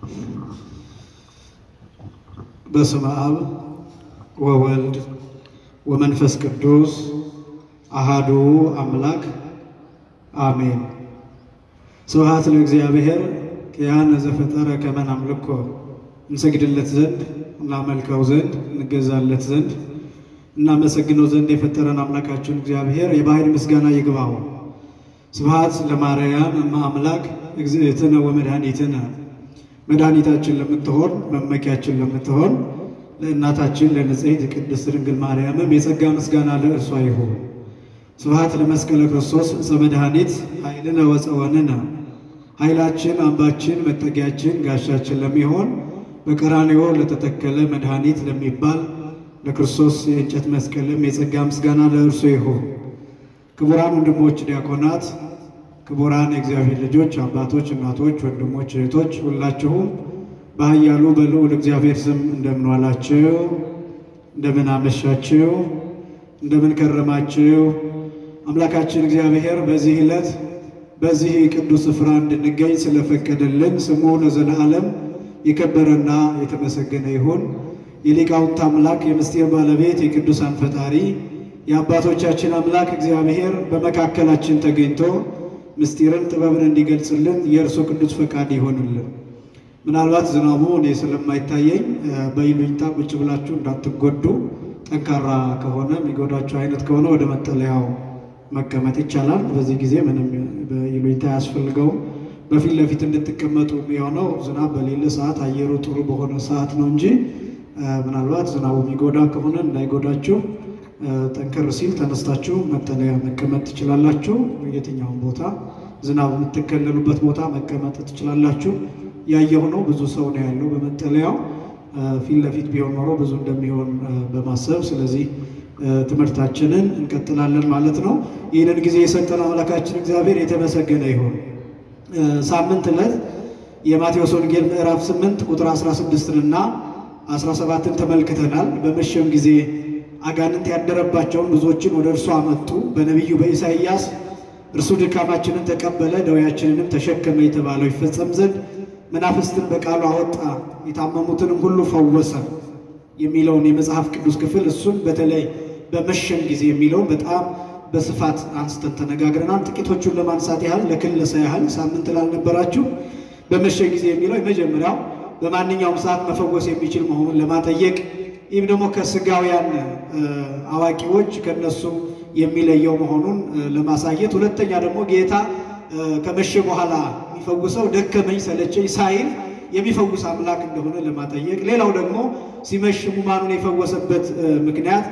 በስመ አብ ወወልድ ወመንፈስ ቅዱስ አሃዱ አምላክ አሜን። ስብሐት ለእግዚአብሔር ኪያነ ዘፈጠረ ከመ ናምልኮ እንሰግድለት ዘንድ እናመልከው ዘንድ እንገዛለት ዘንድ እናመሰግነው ዘንድ የፈጠረን አምላካችን እግዚአብሔር የባህሪ ምስጋና ይግባው። ስብሐት ለማርያም እመ አምላክ እግዝእትነ ወመድኃኒትነ መድኃኒታችን ለምትሆን መመኪያችን ለምትሆን ለእናታችን ለንጽሕት ቅድስት ድንግል ማርያምም የጸጋ ምስጋና ለእርሷ ይሁን። ስብሐት ለመስቀለ ክርስቶስ ዕፀ መድኃኒት ኃይልነ ወፀወንነ ኃይላችን አምባችን መጠጊያችን ጋሻችን ለሚሆን በቀራንዮ ለተተከለ መድኃኒት ለሚባል ለክርስቶስ የእንጨት መስቀልም የጸጋ ምስጋና ለእርሱ ይሁን። ክቡራን ወንድሞች ዲያቆናት፣ ክቡራን የእግዚአብሔር ልጆች አባቶች፣ እናቶች፣ ወንድሞች፣ እህቶች ሁላችሁም በኃያሉ በልዑል እግዚአብሔር ስም እንደምን ዋላችሁ? እንደምን አመሻችሁ? እንደምን ከረማችሁ? አምላካችን እግዚአብሔር በዚህ ዕለት በዚህ ቅዱስ ስፍራ እንድንገኝ ስለፈቀደልን ስሙ ለዘላለም የከበረና የተመሰገነ ይሁን። የሊቃውንት አምላክ የምስጢር ባለቤት የቅዱሳን ፈጣሪ የአባቶቻችን አምላክ እግዚአብሔር በመካከላችን ተገኝቶ ምስጢርን ጥበብን እንዲገልጽልን የእርሱ ቅዱስ ፈቃድ ይሆንልን። ምናልባት ዝናቡ እኔ ስለማይታየኝ በይሉኝታ ቁጭ ብላችሁ እንዳትጎዱ፣ ጠንካራ ከሆነ የሚጎዳችሁ አይነት ከሆነ ወደ መጠለያው መቀመጥ ይቻላል። በዚህ ጊዜ ምንም በይሉኝታ አያስፈልገውም። በፊት ለፊት እንድትቀመጡ የሆነው ዝናብ በሌለ ሰዓት አየሩ ጥሩ በሆነ ሰዓት ነው እንጂ ምናልባት ዝናቡ የሚጎዳ ከሆነ እንዳይጎዳችሁ ጠንከር ሲል ተነስታችሁ መጠለያ መቀመጥ ትችላላችሁ። የትኛውን ቦታ ዝናብ የምትከለሉበት ቦታ መቀመጥ ትችላላችሁ። ያየሁ ነው ብዙ ሰው ነው ያለው በመጠለያው። ፊት ለፊት ቢሆን ኖሮ ብዙ እንደሚሆን በማሰብ ስለዚህ ትምህርታችንን እንቀጥላለን ማለት ነው። ይህንን ጊዜ የሰጠን አምላካችን እግዚአብሔር የተመሰገነ ይሁን። ሳምንት ዕለት የማቴዎስ ወንጌል ምዕራፍ 8 ቁጥር 16 እና 17ን ተመልክተናል። በመሸም ጊዜ አጋንንት ያደረባቸውን ብዙዎችን ወደ እርሱ አመጡ። በነቢዩ በኢሳይያስ እርሱ ድካማችንን ተቀበለ ደዌያችንንም ተሸከመ የተባለው ይፈጸም ዘንድ መናፍስትን በቃሉ አወጣ፣ የታመሙትንም ሁሉ ፈወሰ የሚለውን የመጽሐፍ ቅዱስ ክፍል እሱን በተለይ በመሸም ጊዜ የሚለውን በጣም በስፋት አንስተን ተነጋግረናል። ጥቂቶቹን ለማንሳት ያህል ለክለሳ ያህል ሳምንት ላልነበራችሁ በመሸ ጊዜ የሚለው የመጀመሪያው በማንኛውም ሰዓት መፈወስ የሚችል መሆኑን ለማጠየቅ ይህም ደግሞ ከስጋውያን አዋቂዎች ከነሱ የሚለየው መሆኑን ለማሳየት፣ ሁለተኛ ደግሞ ጌታ ከመሸ በኋላ የሚፈውሰው ደከመኝ ሰለቸኝ ሳይል የሚፈውስ አምላክ እንደሆነ ለማጠየቅ፣ ሌላው ደግሞ ሲመሽ ሕሙማኑን የፈወሰበት ምክንያት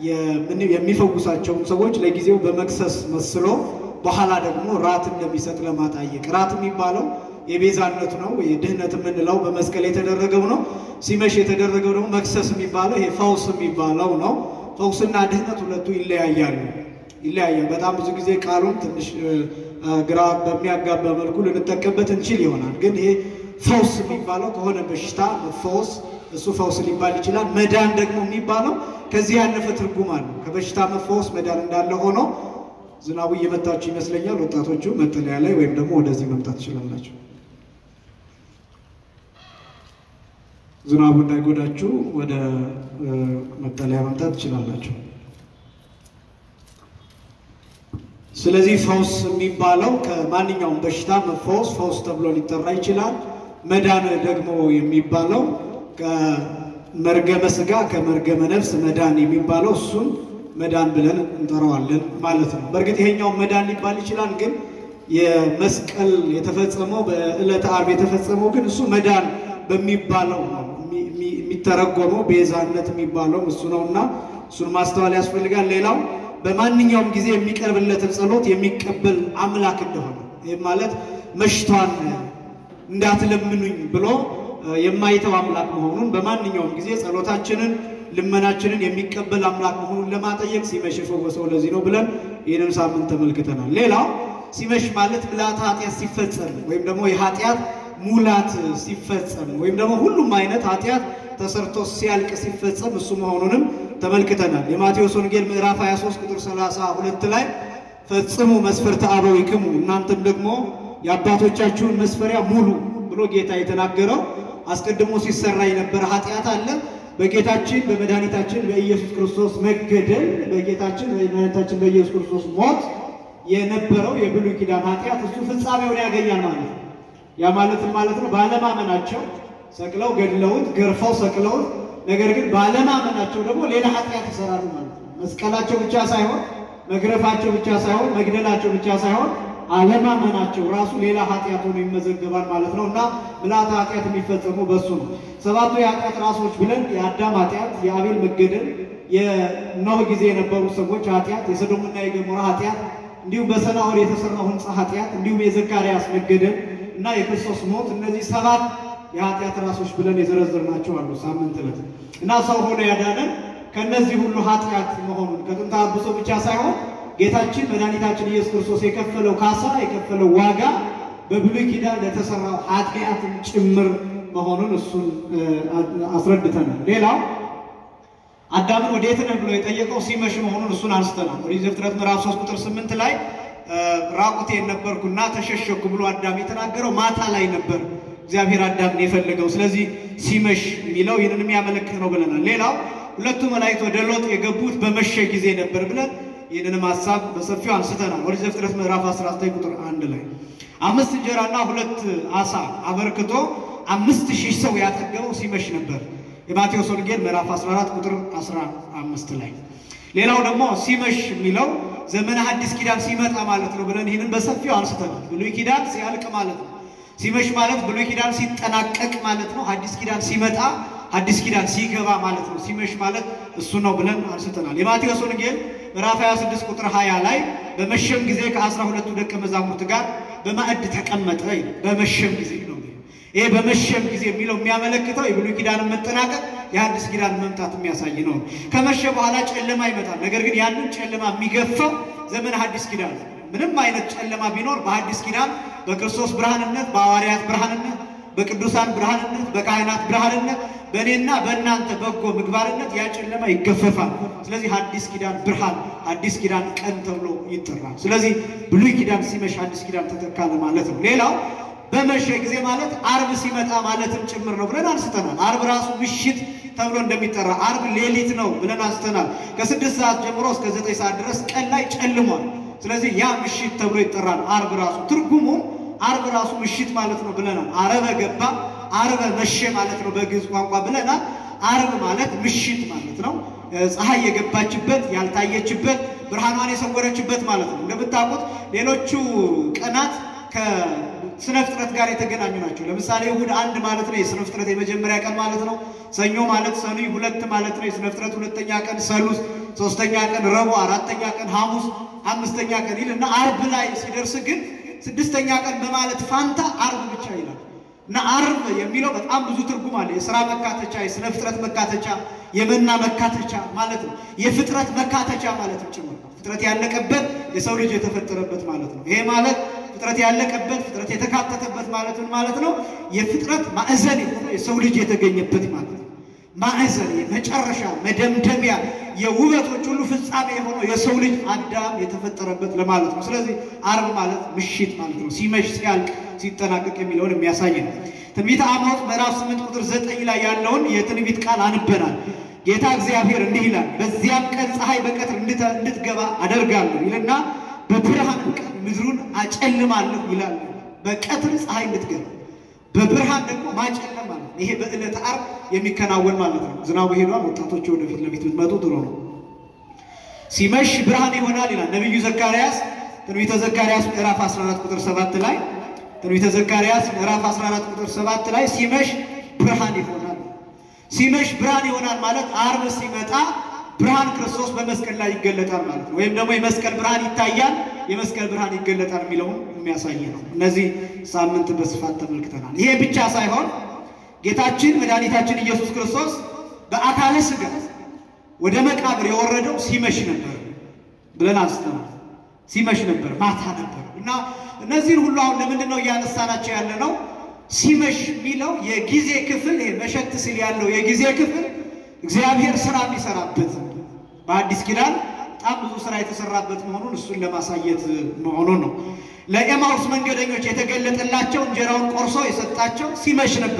የሚፈውሳቸውን ሰዎች ለጊዜው በመክሰስ መስሎ በኋላ ደግሞ ራት እንደሚሰጥ ለማጠየቅ ራት የሚባለው የቤዛነት ነው። የድህነት የምንለው በመስቀል የተደረገው ነው። ሲመሽ የተደረገው ደግሞ መክሰስ የሚባለው ይሄ ፈውስ የሚባለው ነው። ፈውስና ድህነት ሁለቱ ይለያያሉ ይለያያል። በጣም ብዙ ጊዜ ቃሉን ትንሽ ግራ በሚያጋባ መልኩ ልንጠቀምበት እንችል ይሆናል። ግን ይሄ ፈውስ የሚባለው ከሆነ በሽታ መፈወስ እሱ ፈውስ ሊባል ይችላል። መዳን ደግሞ የሚባለው ከዚህ ያለፈ ትርጉም አለው። ከበሽታ መፈወስ መዳን እንዳለ ሆኖ ዝናቡ እየመታችሁ ይመስለኛል። ወጣቶቹ መጠለያ ላይ ወይም ደግሞ ወደዚህ መምጣት ትችላላችሁ። ዝናቡ እንዳይጎዳችሁ ወደ መጠለያ መምጣት ትችላላችሁ። ስለዚህ ፈውስ የሚባለው ከማንኛውም በሽታ መፈወስ ፈውስ ተብሎ ሊጠራ ይችላል። መዳን ደግሞ የሚባለው ከመርገመ ሥጋ ከመርገመ ነፍስ መዳን የሚባለው እሱን መዳን ብለን እንጠራዋለን ማለት ነው። በእርግጥ ይሄኛው መዳን ሊባል ይችላል። ግን የመስቀል የተፈጸመው በዕለተ ዓርብ የተፈጸመው ግን እሱ መዳን በሚባለው ነው የሚተረጎመው። ቤዛነት የሚባለው እሱ ነው እና እሱን ማስተዋል ያስፈልጋል። ሌላው በማንኛውም ጊዜ የሚቀርብለትን ጸሎት የሚቀበል አምላክ እንደሆነ ይህም ማለት መሽቷን እንዳትለምኑኝ ብሎ የማይተው አምላክ መሆኑን በማንኛውም ጊዜ ጸሎታችንን ልመናችንን የሚቀበል አምላክ መሆኑን ለማጠየቅ ሲመሽ የፈወሰው ለዚህ ነው ብለን ይህንን ሳምንት ተመልክተናል። ሌላው ሲመሽ ማለት ምልዓተ ኃጢአት ሲፈጸም ወይም ደግሞ የኃጢአት ሙላት ሲፈጸም ወይም ደግሞ ሁሉም አይነት ኃጢአት ተሰርቶ ሲያልቅ ሲፈጸም እሱ መሆኑንም ተመልክተናል። የማቴዎስ ወንጌል ምዕራፍ 23 ቁጥር 32 ላይ ፈጽሙ መስፈርተ አበዊክሙ እናንተም ደግሞ የአባቶቻችሁን መስፈሪያ ሙሉ ብሎ ጌታ የተናገረው አስቀድሞ ሲሰራ የነበረ ኃጢአት አለ። በጌታችን በመድኃኒታችን በኢየሱስ ክርስቶስ መገደል በጌታችን በመድኃኒታችን በኢየሱስ ክርስቶስ ሞት የነበረው የብሉይ ኪዳን ኃጢአት እሱ ፍጻሜውን ያገኛል ማለት ነው። ያ ማለትም ማለት ነው ባለማመናቸው ሰቅለው ገድለውት ገርፈው ሰቅለውት፣ ነገር ግን ባለማመናቸው ደግሞ ሌላ ኃጢአት ይሰራሉ ማለት ነው። መስቀላቸው ብቻ ሳይሆን መግረፋቸው ብቻ ሳይሆን መግደላቸው ብቻ ሳይሆን አለማመናቸው ራሱ ሌላ ኃጢአት ሆኖ ይመዘገባል ማለት ነው እና ምልአተ ኃጢአት የሚፈጸሙ በሱ ነው። ሰባቱ የኃጢአት ራሶች ብለን የአዳም ኃጢአት፣ የአቤል መገደል፣ የኖህ ጊዜ የነበሩ ሰዎች ኃጢአት፣ የሰዶምና የገሞራ ኃጢአት፣ እንዲሁም በሰናዖር የተሰራው ሕንፃ ኃጢአት፣ እንዲሁም የዘካርያስ መገደል እና የክርስቶስ ሞት እነዚህ ሰባት የኃጢአት ራሶች ብለን የዘረዘርናቸው አሉ ሳምንት ዕለት እና ሰው ሆኖ ያዳነን ከእነዚህ ሁሉ ኃጢአት መሆኑን ከጥንተ አብሶ ብቻ ሳይሆን ጌታችን መድኃኒታችን ኢየሱስ ክርስቶስ የከፈለው ካሳ የከፈለው ዋጋ በብሉይ ኪዳን ለተሰራው ኃጢአትን ጭምር መሆኑን እሱን አስረድተናል። ሌላው አዳምን ወዴት ነህ ብሎ የጠየቀው ሲመሽ መሆኑን እሱን አንስተናል። ኦሪት ዘፍጥረት ምዕራፍ 3 ቁጥር 8 ላይ ራቁቴን ነበርኩና ተሸሸኩ ብሎ አዳም የተናገረው ማታ ላይ ነበር እግዚአብሔር አዳምን የፈለገው። ስለዚህ ሲመሽ የሚለው ይህንን የሚያመለክት ነው ብለናል። ሌላው ሁለቱ መላእክት ወደ ሎጥ የገቡት በመሸ ጊዜ ነበር ብለን ይህንንም ሀሳብ በሰፊው አንስተናል። ኦሪት ዘፍጥረት ምዕራፍ 19 ቁጥር አንድ ላይ አምስት እንጀራና ሁለት አሳ አበርክቶ አምስት ሺህ ሰው ያጠገበው ሲመሽ ነበር። የማቴዎስ ወንጌል ምዕራፍ 14 ቁጥር 15 ላይ ሌላው ደግሞ ሲመሽ የሚለው ዘመነ ሐዲስ ኪዳን ሲመጣ ማለት ነው ብለን ይህንን በሰፊው አንስተናል። ብሉይ ኪዳን ሲያልቅ ማለት ነው። ሲመሽ ማለት ብሉይ ኪዳን ሲጠናቀቅ ማለት ነው። ሐዲስ ኪዳን ሲመጣ አዲስ ኪዳን ሲገባ ማለት ነው። ሲመሽ ማለት እሱ ነው ብለን አንስተናል። የማቴዎስ ወንጌል ምዕራፍ 26 ቁጥር 20 ላይ በመሸም ጊዜ ከአስራ ሁለቱ ደቀ መዛሙርት ጋር በማዕድ ተቀመጠ ይላል። በመሸም ጊዜ ነው። ይሄ በመሸም ጊዜ የሚለው የሚያመለክተው የብሉይ ኪዳንን መጠናቀቅ የአዲስ ኪዳን መምጣት የሚያሳይ ነው። ከመሸ በኋላ ጨለማ ይመጣል። ነገር ግን ያንን ጨለማ የሚገፋው ዘመን ሐዲስ ኪዳን ነው። ምንም አይነት ጨለማ ቢኖር በሐዲስ ኪዳን በክርስቶስ ብርሃንነት፣ በሐዋርያት ብርሃንነት፣ በቅዱሳን ብርሃንነት፣ በካህናት ብርሃንነት በእኔና በእናንተ በጎ ምግባርነት ያ ጨለማ ይገፈፋል። ስለዚህ ሐዲስ ኪዳን ብርሃን፣ ሐዲስ ኪዳን ቀን ተብሎ ይጠራል። ስለዚህ ብሉይ ኪዳን ሲመሽ ሐዲስ ኪዳን ተተካለ ማለት ነው። ሌላው በመሸ ጊዜ ማለት አርብ ሲመጣ ማለትም ጭምር ነው ብለን አንስተናል። አርብ ራሱ ምሽት ተብሎ እንደሚጠራ አርብ ሌሊት ነው ብለን አንስተናል። ከስድስት ሰዓት ጀምሮ እስከ ዘጠኝ ሰዓት ድረስ ቀን ላይ ጨልሟል። ስለዚህ ያ ምሽት ተብሎ ይጠራል። አርብ ራሱ ትርጉሙ አርብ ራሱ ምሽት ማለት ነው ብለናል። አረበ ገባ አርበ መሸ ማለት ነው በግዕዝ ቋንቋ ብለናል። አርብ ማለት ምሽት ማለት ነው። ፀሐይ የገባችበት ያልታየችበት ብርሃኗን የሰወረችበት ማለት ነው። እንደምታውቁት ሌሎቹ ቀናት ከስነ ፍጥረት ጋር የተገናኙ ናቸው። ለምሳሌ እሑድ አንድ ማለት ነው የስነ ፍጥረት የመጀመሪያ ቀን ማለት ነው። ሰኞ ማለት ሰኑይ ሁለት ማለት ነው የስነ ፍጥረት ሁለተኛ ቀን፣ ሰሉስ ሶስተኛ ቀን፣ ረቡዕ አራተኛ ቀን፣ ሐሙስ አምስተኛ ቀን ይልና አርብ ላይ ሲደርስ ግን ስድስተኛ ቀን በማለት ፋንታ አርብ ብቻ ይላል። እና አርብ የሚለው በጣም ብዙ ትርጉም አለ። የሥራ መካተቻ፣ የሥነ ፍጥረት መካተቻ፣ የመና መካተቻ ማለት ነው። የፍጥረት መካተቻ ማለት ጭምር ነው። ፍጥረት ያለቀበት የሰው ልጅ የተፈጠረበት ማለት ነው። ይሄ ማለት ፍጥረት ያለቀበት ፍጥረት የተካተተበት ማለት ምን ማለት ነው? የፍጥረት ማዕዘን የሆነ የሰው ልጅ የተገኘበት ማለት ነው። ማዕዘን የመጨረሻ መደምደሚያ የውበቶች ሁሉ ፍጻሜ የሆነው የሰው ልጅ አዳም የተፈጠረበት ለማለት ነው። ስለዚህ አርብ ማለት ምሽት ማለት ነው። ሲመሽ ሲያልቅ ሲጠናቀቅ የሚለውን የሚያሳይ ነው። ትንቢተ አሞጽ ምዕራፍ 8 ቁጥር 9 ላይ ያለውን የትንቢት ቃል አንበናል። ጌታ እግዚአብሔር እንዲህ ይላል፣ በዚያም ቀን ፀሐይ በቀትር እንድትገባ አደርጋለሁ ይልና በብርሃን ቀን ምድሩን አጨልማለሁ ይላል። በቀትር ፀሐይ እንድትገባ በብርሃን ደግሞ ማጨለም ማለት ነው። ይሄ በዕለተ ዓርብ የሚከናወን ማለት ነው። ዝናቡ ሄዷል። ወጣቶች ወደፊት ለፊት ብትመጡ ጥሩ ነው። ሲመሽ ብርሃን ይሆናል ይላል ነቢዩ ዘካርያስ ትንቢተ ዘካርያስ ምዕራፍ 14 ቁጥር 7 ላይ ትንቢተ ዘካርያስ ምዕራፍ 14 ቁጥር 7 ላይ ሲመሽ ብርሃን ይሆናል። ሲመሽ ብርሃን ይሆናል ማለት ዓርብ ሲመጣ ብርሃን ክርስቶስ በመስቀል ላይ ይገለጣል ማለት ነው። ወይም ደግሞ የመስቀል ብርሃን ይታያል፣ የመስቀል ብርሃን ይገለጣል የሚለውን የሚያሳይ ነው። እነዚህ ሳምንት በስፋት ተመልክተናል። ይሄ ብቻ ሳይሆን ጌታችን መድኃኒታችን ኢየሱስ ክርስቶስ በአካለ ሥጋ ወደ መቃብር የወረደው ሲመሽ ነበር ብለን አንስተናል። ሲመሽ ነበር፣ ማታ ነበር እና እነዚህን ሁሉ አሁን ለምንድን ነው እያነሳናቸው ያለ ነው? ሲመሽ የሚለው የጊዜ ክፍል ይሄ መሸት ሲል ያለው የጊዜ ክፍል እግዚአብሔር ስራ የሚሰራበት በአዲስ ኪዳን በጣም ብዙ ስራ የተሰራበት መሆኑን እሱን ለማሳየት መሆኑን ነው። ለኤማውስ መንገደኞች የተገለጠላቸው እንጀራውን ቆርሶ የሰጣቸው ሲመሽ ነበር።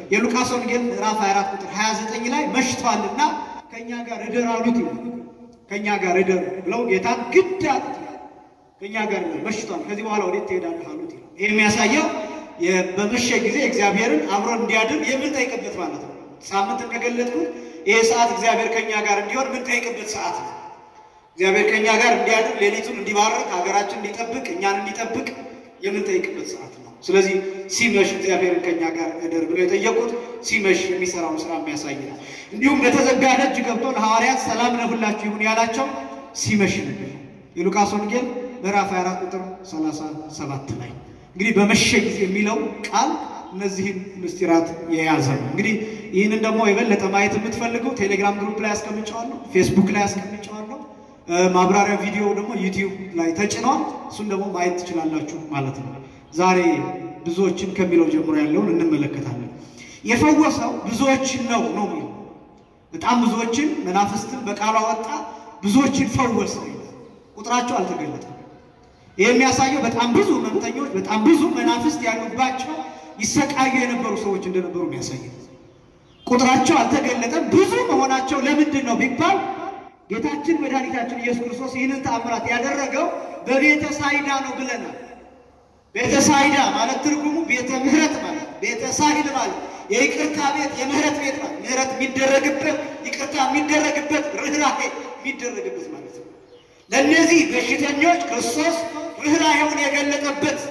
የሉቃስ ወንጌል ምዕራፍ 24 ቁጥር 29 ላይ መሽቷልና ከእኛ ጋር እደር አሉት ይላል። ከእኛ ጋር እደር ብለው ጌታን ግድ አሉት ይላል። ከእኛ ጋር እደር መሽቷል፣ ከዚህ በኋላ ወዴት ትሄዳለህ አሉት ይላል። ይህ የሚያሳየው በመሸ ጊዜ እግዚአብሔርን አብሮ እንዲያድር የምንጠይቅበት ማለት ነው። ሳምንት እንደገለጥኩት ይሄ ሰዓት እግዚአብሔር ከእኛ ጋር እንዲሆን የምንጠይቅበት ሰዓት ነው። እግዚአብሔር ከእኛ ጋር እንዲያድር፣ ሌሊቱን እንዲባርክ፣ ሀገራችን እንዲጠብቅ፣ እኛን እንዲጠብቅ የምንጠይቅበት ሰዓት ነው። ስለዚህ ሲመሽ እግዚአብሔርን ከእኛ ጋር እደር ብለው የጠየቁት ሲመሽ የሚሰራውን ስራ የሚያሳይ ነው። እንዲሁም በተዘጋ ደጅ ገብቶ ለሐዋርያት ሰላም ለሁላችሁ ይሁን ያላቸው ሲመሽ ነበር። የሉቃስ ወንጌል ምዕራፍ 24 ቁጥር 37 ላይ እንግዲህ በመሸ ጊዜ የሚለው ቃል እነዚህን ምስጢራት የያዘ ነው። እንግዲህ ይህንን ደግሞ የበለጠ ማየት የምትፈልጉ ቴሌግራም ግሩፕ ላይ አስቀምጨዋለሁ፣ ፌስቡክ ላይ አስቀምጨዋለሁ። ማብራሪያ ቪዲዮ ደግሞ ዩቲዩብ ላይ ተጭኗል። እሱን ደግሞ ማየት ትችላላችሁ ማለት ነው። ዛሬ ብዙዎችን ከሚለው ጀምሮ ያለውን እንመለከታለን። የፈወሰው ብዙዎችን ነው ነው የሚለው በጣም ብዙዎችን መናፍስትን በቃሉ አወጣ፣ ብዙዎችን ፈወሰ። ቁጥራቸው አልተገለጠም። ይህ የሚያሳየው በጣም ብዙ ህመምተኞች፣ በጣም ብዙ መናፍስት ያሉባቸው ይሰቃዩ የነበሩ ሰዎች እንደነበሩ የሚያሳየው ቁጥራቸው አልተገለጠም። ብዙ መሆናቸው ለምንድን ነው ቢባል ጌታችን መድኃኒታችን ኢየሱስ ክርስቶስ ይህንን ተአምራት ያደረገው በቤተ ሳይዳ ነው ብለናል። ቤተ ሳይዳ ማለት ትርጉሙ ቤተ ምሕረት ማለት ቤተ ሳይል ማለት የይቅርታ ቤት የምህረት ቤት ማለት ምህረት የሚደረግበት ይቅርታ የሚደረግበት ርኅራሄ የሚደረግበት ማለት ነው። ለእነዚህ በሽተኞች ክርስቶስ ርኅራሄውን የገለጠበት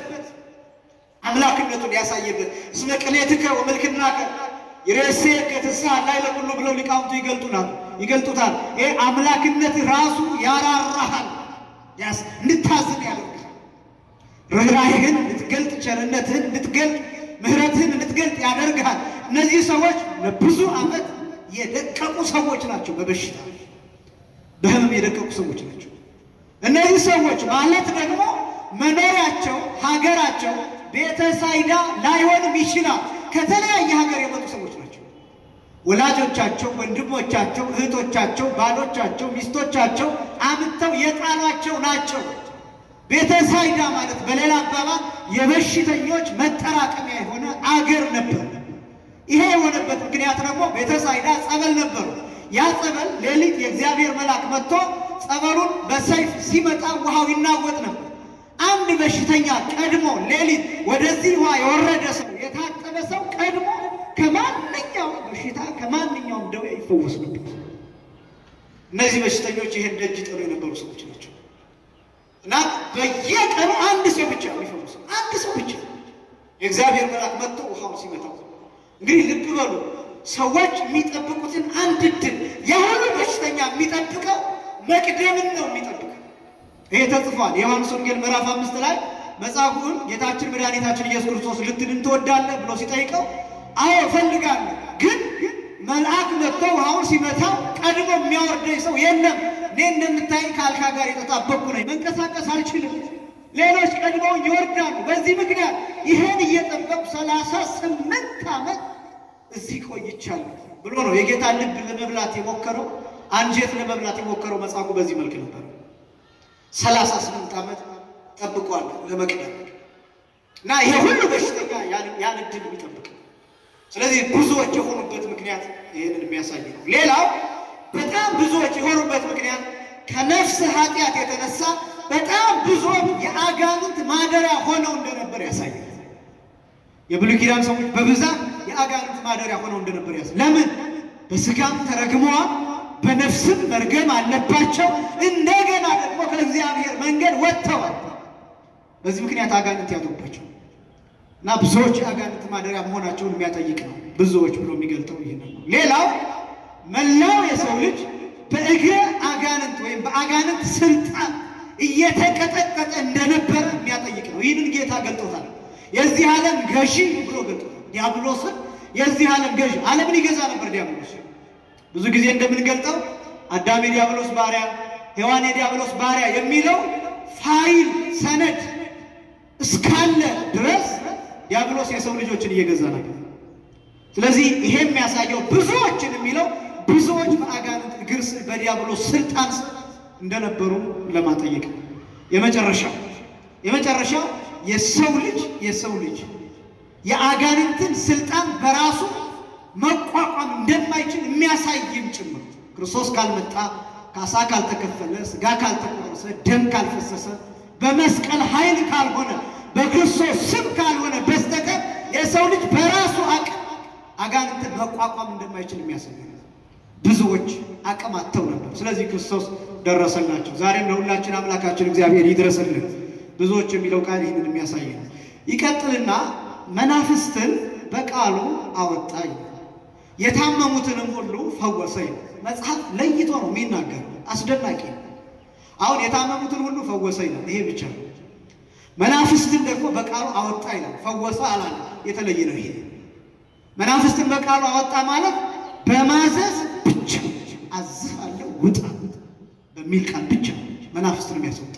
አምላክነቱን ያሳየበት እስመ ቅኔትከ ወመልክናከ ይሬሴከ ትስብእተ ላዕለ ኩሉ ብለው ሊቃውንቱ ይገልጡናል ይገልጡታል። ይሄ አምላክነት ራሱ ያራራሃል፣ ያስ እንድታዝን ያደርግሃል። ርኅራሄህን እንድትገልጥ፣ ቸርነትህን እንድትገልጥ፣ ምሕረትህን እንድትገልጥ ያደርግሃል። እነዚህ ሰዎች ለብዙ ዓመት የደቀቁ ሰዎች ናቸው። በበሽታ በህመም የደቀቁ ሰዎች ናቸው። እነዚህ ሰዎች ማለት ደግሞ መኖሪያቸው ሀገራቸው ቤተ ሳይዳ ላይሆንም ይችላል። ከተለያየ ሀገር የመጡ ሰዎች ናቸው። ወላጆቻቸው፣ ወንድሞቻቸው፣ እህቶቻቸው፣ ባሎቻቸው፣ ሚስቶቻቸው አምጥተው የጣሏቸው ናቸው። ቤተ ሳይዳ ማለት በሌላ አባባል የበሽተኞች መጠራቀሚያ የሆነ አገር ነበር። ይሄ የሆነበት ምክንያት ደግሞ ቤተ ሳይዳ ጸበል ነበሩ። ያ ጸበል ሌሊት የእግዚአብሔር መልአክ መጥቶ ጸበሉን በሰይፍ ሲመጣ ውሃው ይናወጥ ነበር። አንድ በሽተኛ ቀድሞ ሌሊት ወደዚህ ውሃ የወረደ ሰው የታጠበ ሰው ቀድሞ ከማንኛውም በሽታ ከማንኛውም ደዌ ይፈወስ ነበር። እነዚህ በሽተኞች ይህን ደጅ ጥሎ የነበሩ ሰዎች ናቸው እና በየቀኑ አንድ ሰው ብቻ የሚፈወሰው አንድ ሰው ብቻ የእግዚአብሔር መልአክ መጥቶ ውሃውን ሲመታው እንግዲህ ልብ በሉ ሰዎች የሚጠብቁትን አንድ ድል የሁሉ በሽተኛ የሚጠብቀው መቅደምን ነው የሚጠብቀው። ይሄ ተጽፏል። የዮሐንስ ወንጌል ምዕራፍ አምስት ላይ መጽሐፉን ጌታችን መድኃኒታችን ኢየሱስ ክርስቶስ ልትድን ትወዳለህ ብሎ ሲጠይቀው አዎ እፈልጋለሁ፣ ግን መልአክ መጥቶ ውሃውን ሲመታው ቀድሞ የሚያወርደኝ ሰው የለም። እኔ እንደምታይኝ ከአልጋ ጋር የተጣበቅኩ ነኝ፣ መንቀሳቀስ አልችልም። ሌሎች ቀድመው ይወርዳሉ። በዚህ ምክንያት ይህን እየጠበቁ ሰላሳ ስምንት ዓመት እዚህ ቆይቻለሁ ብሎ ነው የጌታ ልብ ለመብላት የሞከረው አንጀት ለመብላት የሞከረው መጽሐፉ በዚህ መልክ ነበር። ሰላሳ ስምንት ዓመት ጠብቋል ለመቅደም እና ይሄ ሁሉ በሽተኛ ያን እድል የሚጠብቅ ስለዚህ ብዙዎች የሆኑበት ምክንያት ይህንን የሚያሳይ ነው። ሌላው በጣም ብዙዎች የሆኑበት ምክንያት ከነፍስ ኃጢአት የተነሳ በጣም ብዙዎች የአጋንንት ማደሪያ ሆነው እንደነበር ያሳያል። የብሉይ ኪዳን ሰዎች በብዛት የአጋንንት ማደሪያ ሆነው እንደነበር ያሳያል። ለምን? በስጋም ተረግመዋል፣ በነፍስም መርገም አለባቸው። እንደገና ደግሞ ከእግዚአብሔር መንገድ ወጥተዋል። በዚህ ምክንያት አጋንንት ያሉባቸው እና ብዙዎች የአጋንንት ማደሪያ መሆናቸውን የሚያጠይቅ ነው። ብዙዎች ብሎ የሚገልጠው ይህ ነው። ሌላው መላው የሰው ልጅ በእግረ አጋንንት ወይም በአጋንንት ስልጣን እየተቀጠቀጠ እንደነበረ የሚያጠይቅ ነው። ይህንን ጌታ ገልጦታል። የዚህ ዓለም ገዢ ብሎ ገልጦታል። ዲያብሎስን የዚህ ዓለም ገዢ ዓለምን ይገዛ ነበር ዲያብሎስ። ብዙ ጊዜ እንደምንገልጠው አዳም የዲያብሎስ ባሪያ፣ ሔዋን የዲያብሎስ ባሪያ የሚለው ፋይል ሰነድ እስካለ ድረስ ዲያብሎስ የሰው ልጆችን እየገዛ ነበር። ስለዚህ ይሄ የሚያሳየው ብዙዎችን የሚለው ብዙዎች በአጋንንት እግር ስር በዲያብሎስ ስልጣን ስር እንደነበሩ ለማጠየቅ የመጨረሻው የመጨረሻው የሰው ልጅ የሰው ልጅ የአጋንንትን ስልጣን በራሱ መቋቋም እንደማይችል የሚያሳይም ጭምር ክርስቶስ ካልመጣ ካሳ ካልተከፈለ ስጋ ካልተቆረሰ ደም ካልፈሰሰ በመስቀል ኃይል ካልሆነ በክርስቶስ ስም ካልሆነ በስተቀር የሰው ልጅ በራሱ አቅም አጋንንትን መቋቋም እንደማይችል የሚያሳይ ነው። ብዙዎች አቅም አጥተው ነበር። ስለዚህ ክርስቶስ ደረሰላቸው። ዛሬም ለሁላችን አምላካችን እግዚአብሔር ይድረስልን። ብዙዎች የሚለው ቃል ይህንን የሚያሳይ ነው። ይቀጥልና መናፍስትን በቃሉ አወጣ ይላል። የታመሙትንም ሁሉ ፈወሰ ይላል። መጽሐፍ ለይቶ ነው የሚናገር። አስደናቂ ነው። አሁን የታመሙትን ሁሉ ፈወሰ ይላል። ይሄ ብቻ ነው። መናፍስትን ደግሞ በቃሉ አወጣ ይላል። ፈወሰ አላለ። የተለየ ነው ይሄ መናፍስትን በቃሉ አወጣ ማለት በማዘዝ ብቻ አዝሃለሁ ውጣ በሚል ቃል ብቻ መናፍስትን የሚያስወጣ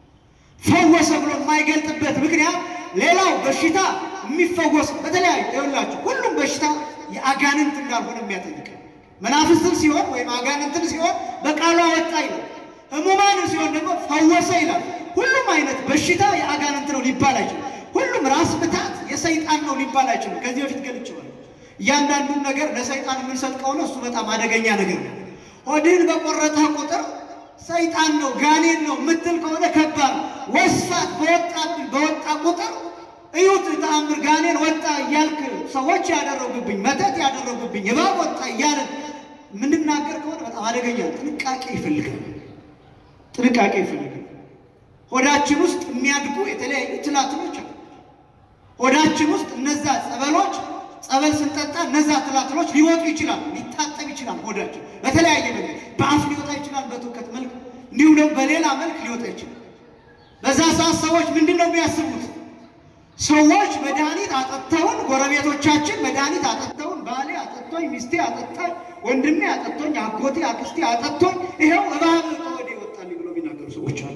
ፈወሰ ብሎ የማይገልጥበት ምክንያት ሌላው በሽታ የሚፈወስ በተለያዩ ይኸውላችሁ ሁሉም በሽታ የአጋንንት እንዳልሆነ የሚያጠይቅ መናፍስትን ሲሆን ወይም አጋንንትን ሲሆን በቃሉ አወጣ ይላል። ሕሙማንን ሲሆን ደግሞ ፈወሰ ይላል። ሁሉም አይነት በሽታ የአጋንንት ነው ሊባል አይችልም። ሁሉም ራስ ምታት የሰይጣን ነው ሊባል አይችልም። ከዚህ በፊት ገልጬዋለሁ። እያንዳንዱን ነገር ለሰይጣን የምንሰጥ ከሆነ እሱ በጣም አደገኛ ነገር ነው። ሆድህን በቆረጠ ቁጥር ሰይጣን ነው ጋኔን ነው የምትል ከሆነ ከባድ ነው። ወስፋት በወጣብኝ በወጣ ቁጥር እዩት ተአምር ጋኔን ወጣ እያልክ ሰዎች ያደረጉብኝ መተት ያደረጉብኝ እባብ ወጣ እያልን የምንናገር ከሆነ በጣም አደገኛ ነው። ጥንቃቄ ይፈልጋል። ጥንቃቄ ይፈልጋል። ሆዳችን ውስጥ የሚያድጉ የተለያዩ ትላትሎች አሉ። ሆዳችን ውስጥ እነዛ ጸበሎች ጸበል ስንጠጣ እነዛ ትላትሎች ሊወጡ ይችላል። ሊታጠብ ይችላል። ሆዳችን በተለያየ መንገድ በአፍ ሊወጣ ይችላል፣ በትውከት መልክ እንዲሁም ደግሞ በሌላ መልክ ሊወጣ ይችላል። በዛ ሰዓት ሰዎች ምንድን ነው የሚያስቡት? ሰዎች መድኃኒት አጠጥተውን፣ ጎረቤቶቻችን መድኃኒት አጠጥተውን፣ ባሌ አጠጥቶኝ፣ ሚስቴ አጠጣኝ፣ ወንድሜ አጠጥቶኝ፣ አጎቴ አክስቴ አጠጥቶኝ፣ ይኸው እባብ ከወዴ ይወጣል ብሎ የሚናገሩ ሰዎች አሉ።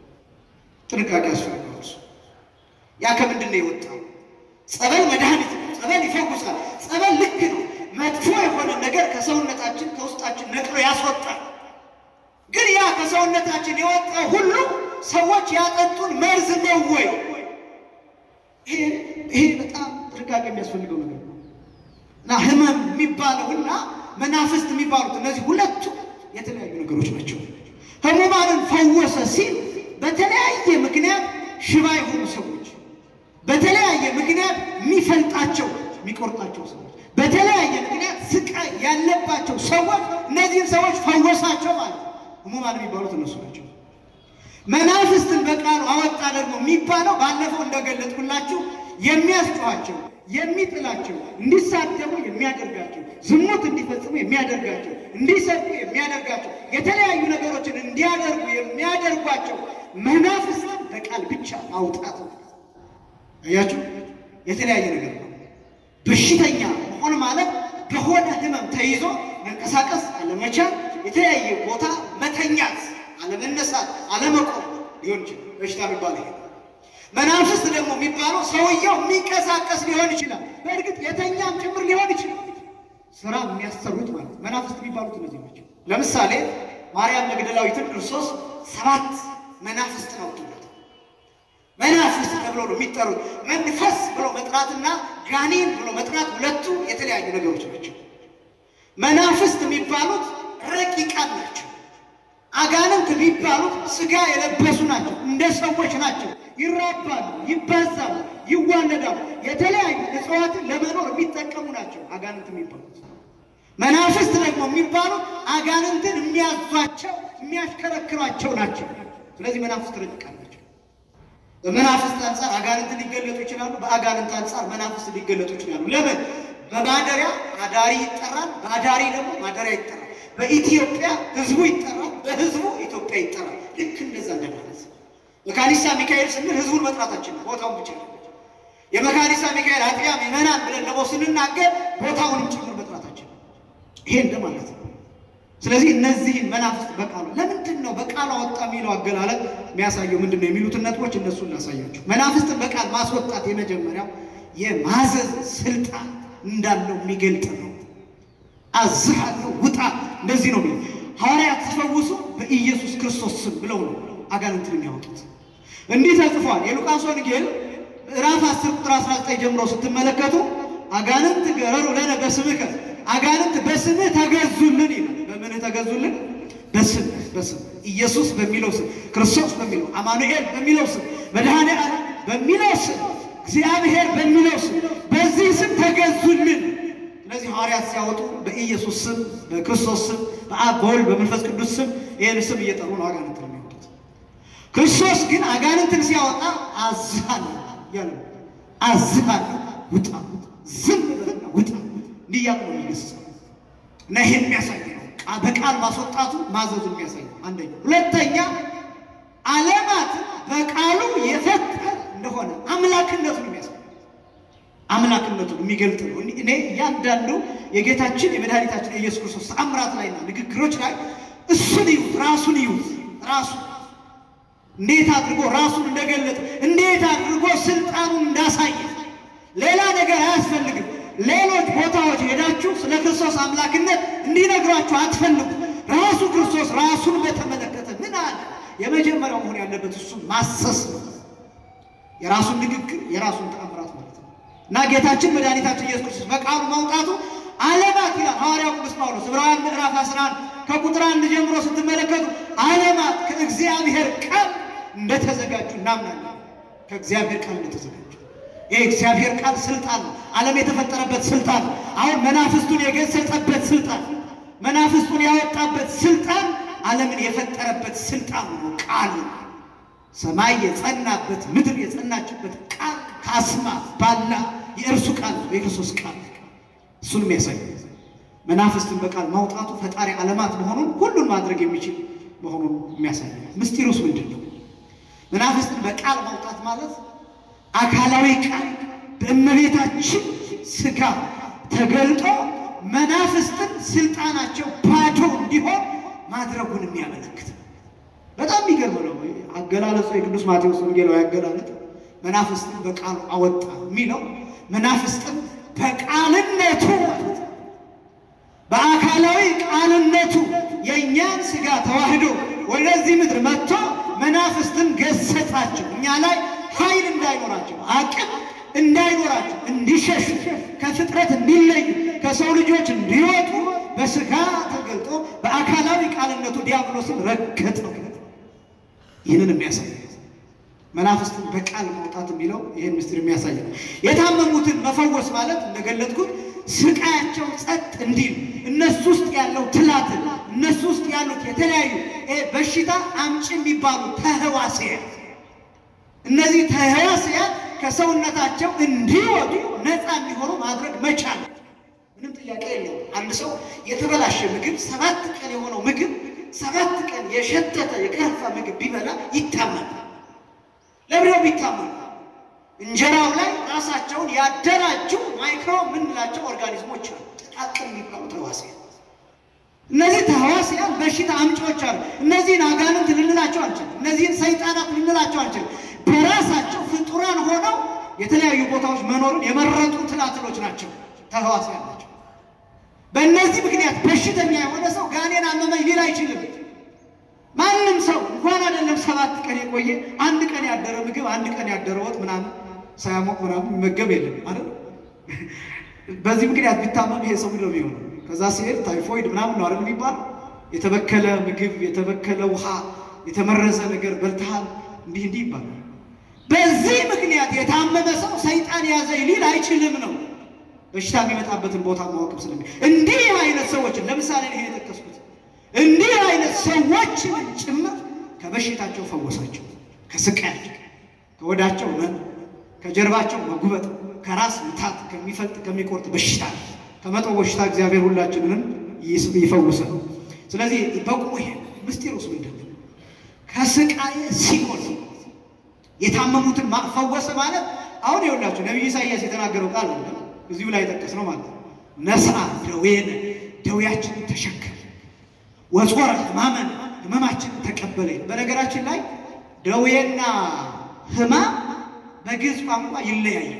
ጥንቃቄ ያስፈልጋል። ያ ከምንድን ነው የወጣው? ጸበል መድኃኒት ነው። ጸበል ይፈውሳል። ጸበል ልክ ነው። መጥፎ የሆነ ነገር ከሰውነታችን ከውስጣችን ነቅሎ ያስወጣል። ግን ያ ከሰውነታችን የወጣው ሁሉ ሰዎች ያጠጡን መርዝ ነው ወይ? ይሄ በጣም ጥንቃቄ የሚያስፈልገው ነገር ነው እና ህመም የሚባለውና መናፍስት የሚባሉት እነዚህ ሁለቱ የተለያዩ ነገሮች ናቸው። ህሙማንን ፈወሰ ሲል በተለያየ ምክንያት ሽባ የሆኑ ሰዎች በተለያየ ምክንያት የሚፈልጣቸው የሚቆርጣቸው ሰዎች በተለያየ ምክንያት ስቃይ ያለባቸው ሰዎች እነዚህን ሰዎች ፈወሳቸው ማለት ነው። ህሙማን የሚባሉት እነሱ ናቸው። መናፍስትን በቃሉ አወጣ ደግሞ የሚባለው ባለፈው እንደገለጥኩላችሁ የሚያስጨዋቸው፣ የሚጥላቸው፣ እንዲሳደቡ የሚያደርጋቸው፣ ዝሙት እንዲፈጽሙ የሚያደርጋቸው፣ እንዲሰርቁ የሚያደርጋቸው፣ የተለያዩ ነገሮችን እንዲያደርጉ የሚያደርጓቸው መናፍስትን በቃል ብቻ ማውጣት ነው። አያችሁ፣ የተለያየ ነገር ነው። በሽተኛ መሆን ማለት በሆነ ህመም ተይዞ መንቀሳቀስ አለመቻል፣ የተለያየ ቦታ መተኛት፣ አለመነሳት፣ አለመቆም ሊሆን ይችላል። በሽታ የሚባለው ይሄ። መናፍስት ደግሞ የሚባለው ሰውየው የሚንቀሳቀስ ሊሆን ይችላል። በእርግጥ የተኛም ጭምር ሊሆን ይችላል። ስራ የሚያሰሩት ማለት መናፍስት የሚባሉት እነዚህ ናቸው። ለምሳሌ ማርያም መግደላዊትን ክርስቶስ ሰባት መናፍስት አውጥቶታል። መናፍስት ተብሎ ነው የሚጠሩት። መንፈስ ብሎ መጥራትና ጋኔን ብሎ መጥራት ሁለቱ የተለያዩ ነገሮች ናቸው። መናፍስት የሚባሉት ረቂቃን ናቸው። አጋንንት የሚባሉት ስጋ የለበሱ ናቸው። እንደ ሰዎች ናቸው። ይራባሉ፣ ይባዛሉ፣ ይዋለዳሉ። የተለያዩ እጽዋትን ለመኖር የሚጠቀሙ ናቸው አጋንንት የሚባሉት። መናፍስት ደግሞ የሚባሉት አጋንንትን የሚያዟቸው የሚያሽከረክሯቸው ናቸው። ስለዚህ መናፍስት ረቂቃን ናቸው። በመናፍስት አንጻር አጋንንት ሊገለጡ ይችላሉ። በአጋንንት አንጻር መናፍስት ሊገለጡ ይችላሉ። ለምን? በማደሪያ አዳሪ ይጠራል፣ በአዳሪ ደግሞ ማደሪያ ይጠራል። በኢትዮጵያ ሕዝቡ ይጠራል፣ በሕዝቡ ኢትዮጵያ ይጠራል። ልክ እንደዛ እንደማለት መካኒሳ ሚካኤል ስንል ሕዝቡን መጥራታችን ቦታውን ብቻ ነው። የመካኒሳ ሚካኤል አጥቢያ ምዕመናን ብለን ደግሞ ስንናገር ቦታውንም ጭምር መጥራታችን ይሄ እንደማለት ነው። ስለዚህ እነዚህን መናፍስት በቃሉ ለምንድን ነው በቃሉ አወጣ የሚለው አገላለጥ የሚያሳየው ምንድን ነው የሚሉትን ነጥቦች እነሱ እናሳያቸው። መናፍስትን በቃል ማስወጣት የመጀመሪያው የማዘዝ ስልጣን እንዳለው የሚገልጥ ነው። አዝሃለሁ ውጣ፣ እንደዚህ ነው የሚለው ሐዋርያት ተፈውሱ በኢየሱስ ክርስቶስ ስም ብለው ነው አጋንንትን የሚያወጡት። እንዲህ ተጽፏል። የሉቃስ ወንጌል ምዕራፍ 10 ቁጥር 19 ጀምሮ ስትመለከቱ አጋንንት ገረሩ ለነ በስምከ አጋንንት በስምህ ተገዙልን ይላል። በምንህ ተገዙልን? በስም በስም ኢየሱስ በሚለው ስም ክርስቶስ በሚለው አማኑኤል በሚለው ስም መድኃኔ ዓለም በሚለው ስም እግዚአብሔር በሚለው ስም በዚህ ስም ተገዙልን። ስለዚህ ሐዋርያት ሲያወጡ በኢየሱስ ስም በክርስቶስ ስም በአብ በወልድ በመንፈስ ቅዱስ ስም ይህን ስም እየጠሩ ነው አጋንንት ነው የሚወጡት። ክርስቶስ ግን አጋንንትን ሲያወጣ አዝሃለሁ ያለ አዝሃለሁ፣ ውጣ፣ ዝም በልና ውጣ እንዲያሉ ነው የሚገስጸው እና ይሄ የሚያሳይ ነው። በቃል ማስወጣቱ ማዘዙ የሚያሳይ ነው። አንደኛ። ሁለተኛ ዓለማትን በቃሉ የፈጠረ እንደሆነ አምላክነቱን የሚያሳይ አምላክነቱን የሚገልጥ ነው። እኔ እያንዳንዱ የጌታችን የመድኃኒታችን የኢየሱስ ክርስቶስ ተአምራት ላይና ንግግሮች ላይ እሱን ይዩት፣ ራሱን ይዩት። ራሱ እንዴት አድርጎ ራሱን እንደገለጠ እንዴት አድርጎ ስልጣኑን እንዳሳየ ሌላ ነገር አያስፈልግም። ሌሎች ቦታዎች ሄዳችሁ ስለ ክርስቶስ አምላክነት እንዲነግሯችሁ አትፈልጉ። ራሱ ክርስቶስ ራሱን በተመለከተ ምን አለ? የመጀመሪያው መሆን ያለበት እሱን ማሰስ ነው። የራሱን ንግግር የራሱን ተአምራት ማለት ነው እና ጌታችን መድኃኒታችን ኢየሱስ ክርስቶስ በቃሉ ማውጣቱ ዓለማት ይላል ሐዋርያው ቅዱስ ጳውሎስ ዕብራውያን ምዕራፍ 11 ከቁጥር አንድ ጀምሮ ስትመለከቱ ዓለማት ከእግዚአብሔር ቃል እንደተዘጋጁ እናምናለን። ከእግዚአብሔር ቃል እንደተዘጋጁ ይህ እግዚአብሔር ቃል ስልጣን ነው። ዓለም የተፈጠረበት ስልጣን ነው። አሁን መናፍስቱን የገሰጸበት ስልጣን፣ መናፍስቱን ያወጣበት ስልጣን፣ ዓለምን የፈጠረበት ስልጣን ነው። ቃል ሰማይ የጸናበት ምድር የጸናችበት ቃል ካስማ ባላ የእርሱ ቃል ነው፣ የክርስቶስ ቃል እሱን የሚያሳይ መናፍስትን በቃል ማውጣቱ ፈጣሪ ዓለማት መሆኑን ሁሉን ማድረግ የሚችል መሆኑን የሚያሳይ ምስጢሩስ ምንድን ነው? መናፍስትን በቃል ማውጣት ማለት አካላዊ ቃል በእመቤታችን ሥጋ ተገልጦ መናፍስትን ስልጣናቸው ባዶ እንዲሆን ማድረጉን የሚያመለክት በጣም የሚገርም ነው። አገላለጹ የቅዱስ ማቴዎስ ወንጌላዊ አገላለጥ መናፍስትን በቃሉ አወጣ የሚለው መናፍስትን በቃልነቱ በአካላዊ ቃልነቱ የእኛን ሥጋ ተዋህዶ ወደዚህ ምድር መጥቶ መናፍስትን ገሰጻቸው። እኛ ላይ ኃይል እንዳይኖራቸው አቅም እንዳይኖራቸው እንዲሸሹ ከፍጥረት እንዲለዩ ከሰው ልጆች እንዲወጡ በሥጋ ተገልጦ በአካላዊ ቃልነቱ ዲያብሎስን ረገጠው። ይህንን የሚያሳይ መናፍስትን በቃል ማውጣት የሚለው ይህን ምስጢር የሚያሳይ ነው። የታመሙትን መፈወስ ማለት እንደገለጥኩት ስቃያቸው ጸጥ እንዲል እነሱ ውስጥ ያለው ትላትን እነሱ ውስጥ ያሉት የተለያዩ በሽታ አምጪ የሚባሉ ተህዋስያን እነዚህ ተህዋስያን ከሰውነታቸው እንዲወጡ ነፃ እንዲሆኑ ማድረግ መቻል ምንም ጥያቄ የለውም። አንድ ሰው የተበላሸ ምግብ ሰባት ቀን የሆነው ምግብ ሰባት ቀን የሸተተ የከረፋ ምግብ ቢበላ ይታመናል። ለምንድነው ቢታመኑ? እንጀራው ላይ ራሳቸውን ያደራጁ ማይክሮ የምንላቸው ኦርጋኒዝሞች አሉ፣ ጥቃቅን የሚባሉ ተህዋስያን። እነዚህ ተህዋስያን በሽታ አምጪዎች አሉ። እነዚህን አጋንንት ልንላቸው አንችልም። እነዚህን ሰይጣናት ልንላቸው አንችልም። በራሳቸው ፍጡራን ሆነው የተለያዩ ቦታዎች መኖሩን የመረጡ ትላትሎች ናቸው፣ ተህዋስያን ናቸው። በእነዚህ ምክንያት በሽተኛ የሆነ ሰው ጋኔን አመመኝ ሊል አይችልም። ማንም ሰው እንኳን አይደለም ሰባት ቀን የቆየ አንድ ቀን ያደረ ምግብ አንድ ቀን ያደረ ወጥ ምናምን ሳያሞቅ ምናምን የሚመገብ የለም አይደል? በዚህ ምክንያት ቢታመም ይሄ ሰው ምንድነው የሚሆነው? ከዛ ሲሄድ ታይፎይድ ምናምን ነው አይደል የሚባል የተበከለ ምግብ፣ የተበከለ ውሃ፣ የተመረዘ ነገር በልተሃል እንዲህ እንዲህ ይባላል። በዚህ ምክንያት የታመመ ሰው ሰይጣን ያዘኝ ሊል አይችልም ነው በሽታ የሚመጣበትን ቦታ ማወቅም ስለሚ እንዲህ አይነት ሰዎችን ለምሳሌ ይሄ የጠቀስኩት እንዲህ አይነት ሰዎችን ጭምር ከበሽታቸው ፈወሳቸው። ከስቃያቸው፣ ከወዳቸው መን፣ ከጀርባቸው መጉበጥ፣ ከራስ ምታት፣ ከሚፈልጥ ከሚቆርጥ በሽታ፣ ከመጦ በሽታ እግዚአብሔር ሁላችንንም ይፈውሰን። ስለዚህ በቁሙ ይሄ ምስጢሩስ ምንድን ነው? ከስቃየ ሲኦል የታመሙትን ፈወሰ ማለት አሁን ይኸውላችሁ ነቢዩ ኢሳይያስ የተናገረው ቃል አለ እዚሁ ላይ ጠቀስ ነው ማለት ነው። ነስአ ደዌነ ደዌያችንን ተሸከመ ወጾረ ሕማመነ ሕመማችንን ተቀበለ። በነገራችን ላይ ደዌና ሕማም በግዕዝ ቋንቋ ይለያያል።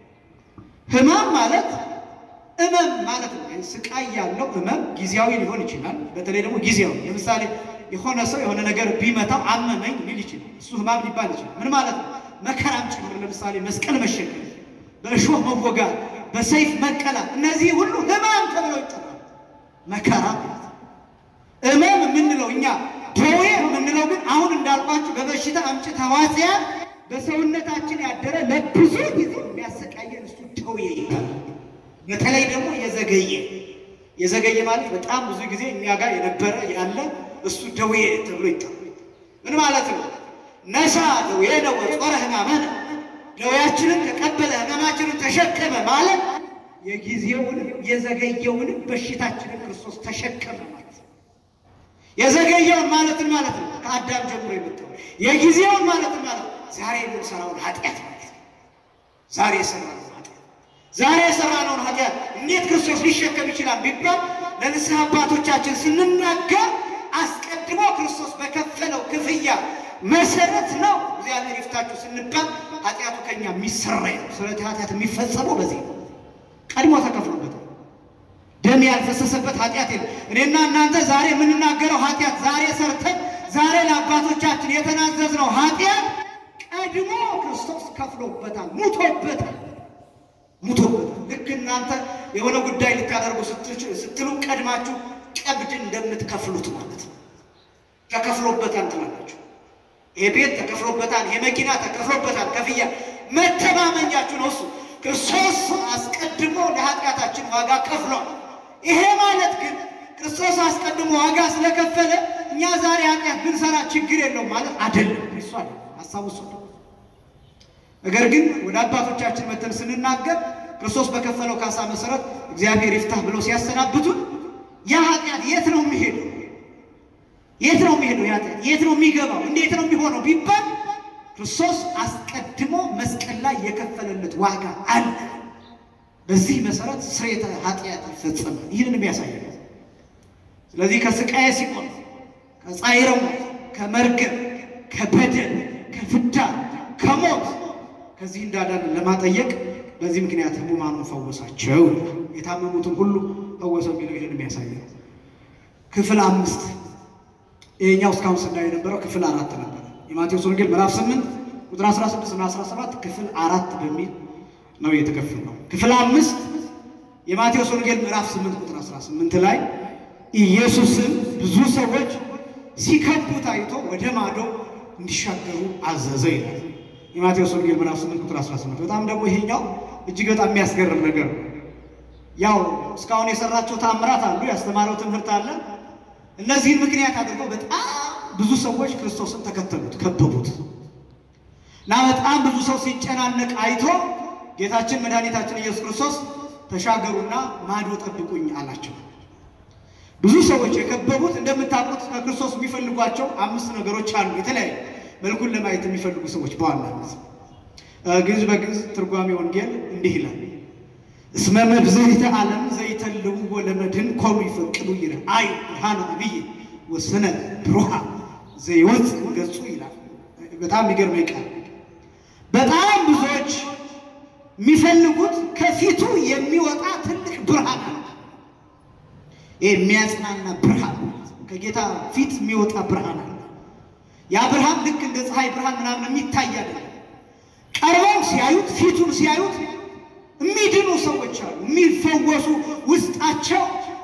ሕማም ማለት እመም ማለት ነው። ስቃይ ያለው እመም ጊዜያዊ ሊሆን ይችላል። በተለይ ደግሞ ጊዜያዊ ለምሳሌ የሆነ ሰው የሆነ ነገር ቢመታው አመመኝ ሊል ይችላል። እሱ ሕማም ሊባል ይችላል። ምን ማለት ነው? መከራም ጭምር ለምሳሌ መስቀል መሸከም፣ በእሾህ መወጋት፣ በሰይፍ መቀላት፣ እነዚህ ሁሉ ሕማም ተብለው ይጠራሉ። መከራ ማለት ነው። ሕመም የምንለው እኛ ደዌ የምንለው ግን አሁን እንዳልኳችሁ በበሽታ አምጪ ተዋሲያን በሰውነታችን ያደረ ለብዙ ጊዜ የሚያሰቃየን እሱ ደዌ ይባላል። በተለይ ደግሞ የዘገየ የዘገየ ማለት በጣም ብዙ ጊዜ እኛ ጋር የነበረ ያለ እሱ ደዌ ተብሎ ይጠራል። ምን ማለት ነው? ነሳ ደዌነ ወጾረ ሕማመነ ደዌያችንን ተቀበለ ሕማማችንን ተሸከመ ማለት የጊዜውንም የዘገየውንም በሽታችንን ክርስቶስ ተሸከመ ማለት ነው። የዘገየውን ማለትን ማለት ነው ከአዳም ጀምሮ የመጣው የጊዜውን ማለትን ማለት ነው ዛሬ የምንሰራውን ኃጢአት ማለት ነው። ዛሬ የሰራነውን ኃጢአት ዛሬ የሰራነውን ኃጢአት እንዴት ክርስቶስ ሊሸከም ይችላል ቢባል ለንስሐ አባቶቻችን ስንናገር አስቀድሞ ክርስቶስ በከፈለው ክፍያ መሰረት ነው እግዚአብሔር ይፍታችሁ ስንባል ኃጢአቱ ከኛ የሚሰራ ነው። ስለዚህ ኃጢአት የሚፈጸመው በዚህ ነው። ቀድሞ ተከፍሎበታል። ደም ያልፈሰሰበት ኃጢአት የለም። እኔና እናንተ ዛሬ የምንናገረው ኃጢአት ዛሬ ሰርተን ዛሬ ለአባቶቻችን የተናዘዝነው ኃጢአት ቀድሞ ክርስቶስ ከፍሎበታል፣ ሙቶበታል ሙቶበታል። ልክ እናንተ የሆነ ጉዳይ ልታደርጉ ስትሉ ቀድማችሁ ቀብድ እንደምትከፍሉት ማለት ነው። ተከፍሎበታል ትላላችሁ። ይሄ ቤት ተከፍሎበታል፣ ይሄ መኪና ተከፍሎበታል። ከፍያ መተማመኛችሁ ነው እሱ ክርስቶስ አስቀድሞ ለኃጢአታችን ዋጋ ከፍሏል። ይሄ ማለት ግን ክርስቶስ አስቀድሞ ዋጋ ስለከፈለ እኛ ዛሬ ኃጢአት ብንሰራ ችግር የለውም ማለት አይደለም። እሱ አለ ሀሳቡ እሱ ነው። ነገር ግን ወደ አባቶቻችን መተን ስንናገር ክርስቶስ በከፈለው ካሳ መሰረት እግዚአብሔር ይፍታህ ብለው ሲያሰናብቱን ያ ኃጢአት የት ነው የሚሄደው? የት ነው የሚሄደው? ያ ኃጢአት የት ነው የሚገባው? እንዴት ነው የሚሆነው ቢባል ክርስቶስ አስቀድሞ መስቀል ላይ የከፈለለት ዋጋ አለ። በዚህ መሰረት ስርየተ ኃጢአት ይፈጸማል። ይህንን የሚያሳይ ነው። ስለዚህ ከስቃየ ሲቆም ከጻይረ ሞት፣ ከመርገም፣ ከበደል፣ ከፍዳ፣ ከሞት ከዚህ እንዳዳን ለማጠየቅ በዚህ ምክንያት ሕሙማኑን ፈወሳቸው፣ የታመሙትን ሁሉ ፈወሰው የሚለው ይህንን የሚያሳይ ነው። ክፍል አምስት ይሄኛው እስካሁን ስናየው የነበረው ክፍል አራት ነበረ። የማቴዎስ ወንጌል ምዕራፍ 8 ቁጥር 16 እና 17 ክፍል አራት በሚል ነው የተከፈለው። ክፍል አምስት የማቴዎስ ወንጌል ምዕራፍ 8 ቁጥር 18 ላይ ኢየሱስም ብዙ ሰዎች ሲከቡት አይቶ ወደ ማዶ እንዲሻገሩ አዘዘ ይላል። የማቴዎስ ወንጌል ምዕራፍ 8 ቁጥር 18 በጣም ደግሞ ይሄኛው እጅግ በጣም የሚያስገርም ነገር ነው። ያው እስካሁን የሰራቸው ታምራት አሉ፣ ያስተማረው ትምህርት አለ። እነዚህን ምክንያት አድርገው በጣም ብዙ ሰዎች ክርስቶስን ተከተሉት፣ ከበቡት እና በጣም ብዙ ሰው ሲጨናነቅ አይቶ ጌታችን መድኃኒታችን ኢየሱስ ክርስቶስ ተሻገሩና ማዶ ጠብቁኝ አላቸው። ብዙ ሰዎች የከበቡት እንደምታውቁት ከክርስቶስ የሚፈልጓቸው አምስት ነገሮች አሉ። የተለያዩ መልኩን ለማየት የሚፈልጉ ሰዎች በዋናነት ግዕዝ በግዕዝ ትርጓሜ ወንጌል እንዲህ ይላል እስመ መብዝሕተ ዓለም ዘይተልውዎ ለመድኅን ኮኑ ይፈቅዱ ይላል አይ ብርሃነ አብይ ወስነ ብሩሃ ዘይወፅእ ገጹ ይላል። በጣም የሚገርመኝ ቃል በጣም ብዙዎች የሚፈልጉት ከፊቱ የሚወጣ ትልቅ ብርሃን አለ። ይህ የሚያጽናና ብርሃን ከጌታ ፊት የሚወጣ ብርሃን አለ። ያ ብርሃን ልክ እንደ ፀሐይ ብርሃን ምናምን የሚታይ አይደለም። ቀርበው ሲያዩት ፊቱን ሲያዩት የሚድኑ ሰዎች አሉ። የሚፈወሱ ውስጣቸው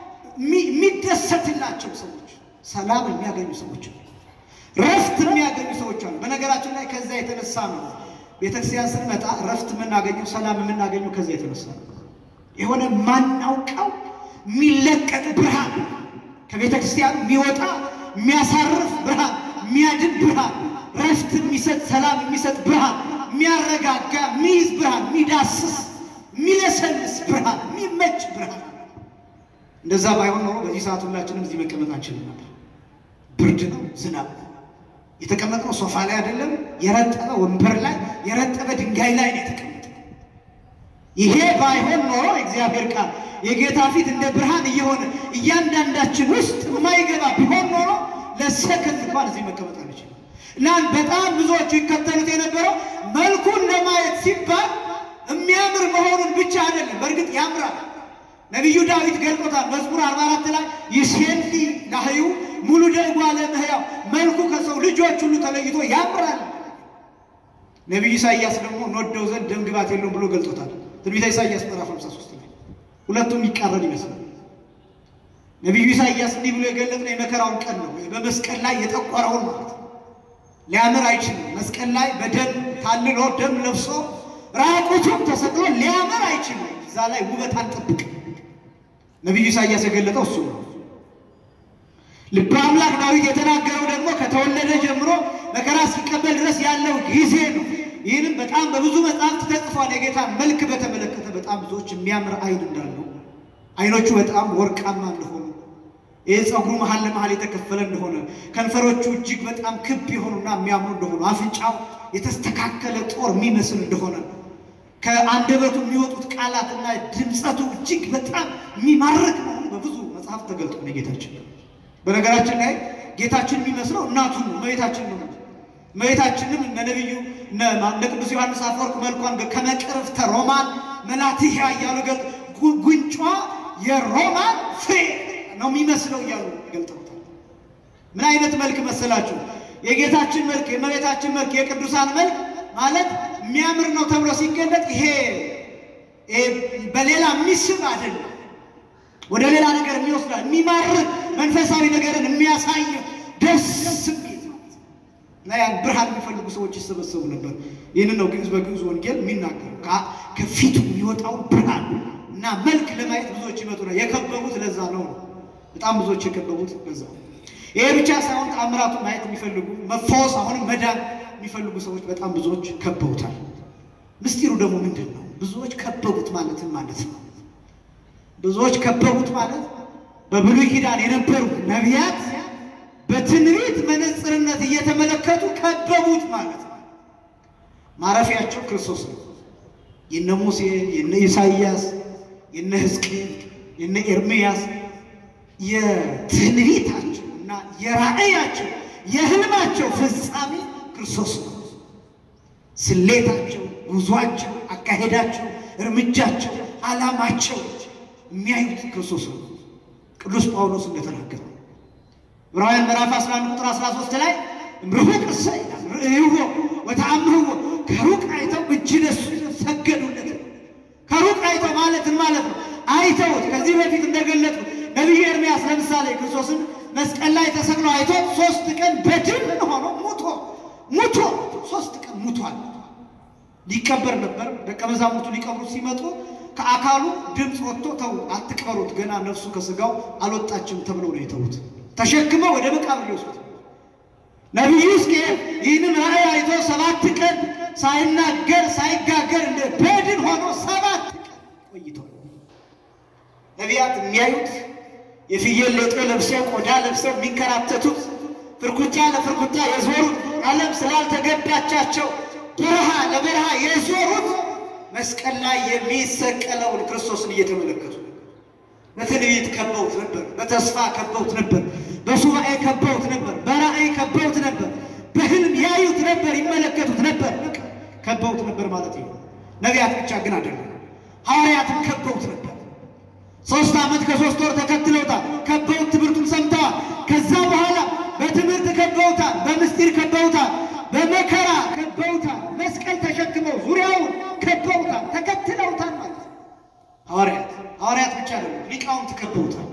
የሚደሰትላቸው ሰዎች፣ ሰላም የሚያገኙ ሰዎች አሉ። ረፍት የሚያገኙ ሰዎች አሉ። በነገራችን ላይ ከዛ የተነሳ ነው ቤተክርስቲያን ስንመጣ ረፍት የምናገኘው ሰላም የምናገኘው ከዛ የተነሳ ነው። የሆነ ማናውቀው የሚለቀቅ ብርሃን ከቤተ ክርስቲያን የሚወጣ የሚያሳርፍ ብርሃን፣ የሚያድን ብርሃን፣ ረፍት የሚሰጥ ሰላም የሚሰጥ ብርሃን፣ የሚያረጋጋ የሚይዝ ብርሃን፣ የሚዳስስ የሚለሰልስ ብርሃን፣ የሚመች ብርሃን። እንደዛ ባይሆን ኖሮ በዚህ ሰዓት ሁላችንም እዚህ መቀመጥ አንችልም ነበር። ብርድ ነው፣ ዝናብ ነው። የተቀመጥነው ሶፋ ላይ አይደለም፣ የረጠበ ወንበር ላይ የረጠበ ድንጋይ ላይ ነው የተቀመጥነው። ይሄ ባይሆን ኖሮ እግዚአብሔር ቃል የጌታ ፊት እንደ ብርሃን እየሆነ እያንዳንዳችን ውስጥ የማይገባ ቢሆን ኖሮ ለሰከንድ እንኳን እዚህ መቀመጥ አንችልም። እና በጣም ብዙዎቹ ይከተሉት የነበረው መልኩን ለማየት ሲባል የሚያምር መሆኑን ብቻ አይደለም። በእርግጥ ያምራል። ነቢዩ ዳዊት ገልጦታል። መዝሙር 44 ላይ ይሴሊ ላህዩ ሙሉ ደጓ ለምህያው መልኩ ከሰው ልጆች ሁሉ ተለይቶ ያምራል። ነቢዩ ኢሳይያስ ደግሞ እንወደው ዘንድ ደም ግባት የለውም ብሎ ገልጦታል። ትንቢተ ኢሳይያስ ምዕራፍ 53 ላይ ሁለቱም የሚቃረን ይመስላል። ነቢዩ ኢሳይያስ እንዲህ ብሎ የገለጥነው የመከራውን ቀን ነው። በመስቀል ላይ የጠቆረውን ማለት ነው። ሊያምር አይችልም። መስቀል ላይ በደም ታልሎ ደም ለብሶ ራቁቱን ተሰቅሎ ሊያምር አይችልም። እዛ ላይ ውበት አንጠብቅ። ነቢዩ ኢሳይያስ የገለጠው እሱ ነው። ልበ አምላክ ዳዊት የተናገረው ደግሞ ከተወለደ ጀምሮ መከራ እስኪቀበል ድረስ ያለው ጊዜ ነው። ይህንም በጣም በብዙ መጽሐፍት ተጽፏል። የጌታ መልክ በተመለከተ በጣም ብዙዎች የሚያምር አይን እንዳለው፣ አይኖቹ በጣም ወርቃማ እንደሆኑ፣ ይህ ፀጉሩ መሀል ለመሀል የተከፈለ እንደሆነ፣ ከንፈሮቹ እጅግ በጣም ክብ የሆኑና የሚያምሩ እንደሆኑ፣ አፍንጫው የተስተካከለ ጦር የሚመስል እንደሆነ፣ ከአንደበቱ የሚወጡት ቃላትና ድምፀቱ እጅግ በጣም የሚማርክ መሆኑ በብዙ መጽሐፍ ተገልጦ ነው ጌታችን በነገራችን ላይ ጌታችን የሚመስለው እናቱን ነው፣ እመቤታችን ነው። እመቤታችንም እነ ነቢዩ እነ ቅዱስ ዮሐንስ አፈወርቅ መልኳን ከመቅረፍተ ሮማን መላትያ እያሉ ገ ጉንጯ የሮማን ፍሬ ነው የሚመስለው እያሉ ገልጠውታል። ምን አይነት መልክ መሰላችሁ? የጌታችን መልክ፣ የእመቤታችን መልክ፣ የቅዱሳን መልክ ማለት የሚያምር ነው ተብሎ ሲገለጥ ይሄ በሌላ የሚስብ አይደለም ወደ ሌላ ነገር የሚወስዳል የሚማርክ መንፈሳዊ ነገርን የሚያሳይ ደስ የሚል እና ያን ብርሃን የሚፈልጉ ሰዎች ይሰበሰቡ ነበር። ይህንን ነው ግዕዝ በግዕዝ ወንጌል የሚናገሩ ከፊቱ የሚወጣውን ብርሃን እና መልክ ለማየት ብዙዎች ይመጡ ነው። የከበቡት ለዛ ነው። በጣም ብዙዎች የከበቡት ለዛ ነው። ይሄ ብቻ ሳይሆን ተአምራቱን ማየት የሚፈልጉ መፈወስ፣ አሁንም መዳን የሚፈልጉ ሰዎች በጣም ብዙዎች ከበውታል። ምስጢሩ ደግሞ ምንድን ነው? ብዙዎች ከበቡት ማለትን ማለት ነው ብዙዎች ከበቡት ማለት በብሉይ ኪዳን የነበሩ ነቢያት በትንቢት መነጽርነት እየተመለከቱ ከበቡት ማለት ነው። ማረፊያቸው ክርስቶስ ነው። የነ ሙሴ፣ የነ ኢሳይያስ፣ የነ ሕዝቅኤል፣ የነ ኤርምያስ የትንቢታቸው እና የራእያቸው የህልማቸው ፍጻሜ ክርስቶስ ነው። ስሌታቸው፣ ጉዟቸው፣ አካሄዳቸው፣ እርምጃቸው፣ ዓላማቸው የሚያዩት ክርስቶስ ነው። ቅዱስ ጳውሎስ እንደተናገረው ዕብራውያን ምዕራፍ 11 ቁጥር 13 ላይ ርሁቅ እሰይ ርእይዎ ወተአምህዎ ከሩቅ አይተው እጅ ነሱ ሰገዱለት። ከሩቅ አይተው ማለትን ማለት ነው። አይተውት ከዚህ በፊት እንደገለጡ ነቢዩ ኤርምያስ ለምሳሌ ክርስቶስን መስቀል ላይ ተሰቅሎ አይቶ ሶስት ቀን በድን ሆኖ ሙቶ ሙቶ ሶስት ቀን ሙቷል። ሊቀበር ነበር። ደቀ መዛሙርቱ ሊቀብሩት ሲመጡ ከአካሉ ድምፅ ወጥቶ ተው አትቅበሩት፣ ገና ነፍሱ ከስጋው አልወጣችም ተብለው ነው የተዉት። ተሸክመው ወደ መቃብር ሊወስዱት። ነቢዩ ሕዝቅኤል ይህንን ራእይ አይቶ ሰባት ቀን ሳይናገር ሳይጋገር እንደ በድን ሆኖ ሰባት ቀን ቆይቷል። ነቢያት የሚያዩት የፍየል ሌጦ ለብሰው ቆዳ ለብሰው የሚንከራተቱት ፍርኩታ ለፍርኩታ የዞሩት ዓለም ስላልተገባቻቸው በረሃ ለበረሃ የዞሩት መስቀል ላይ የሚሰቀለውን ክርስቶስን እየተመለከቱ በትንቢት ከበውት ነበር። በተስፋ ከበውት ነበር። በሱባኤ ከበውት ነበር። በራእይ ከበውት ነበር። በህልም ያዩት ነበር፣ ይመለከቱት ነበር። ከበውት ነበር ማለት ነው። ነቢያት ብቻ ግን አይደለም፣ ሐዋርያትም ከበውት ነበር። ሶስት ዓመት ከሶስት ወር ተከትለውታል። ከበውት ትምህርቱን ሰምተዋል። ከዛ በኋላ በትምህርት ከበውታል፣ በምስጢር ከበውታል፣ በመከራ ከበውታል። መስቀል ተሸክመው ዙሪያውን ከበውታል፣ ተከትለውታል ማለት ነው። ሐዋርያት ሐዋርያት ብቻ አይደለም፣ ሊቃውንት ከበውታል።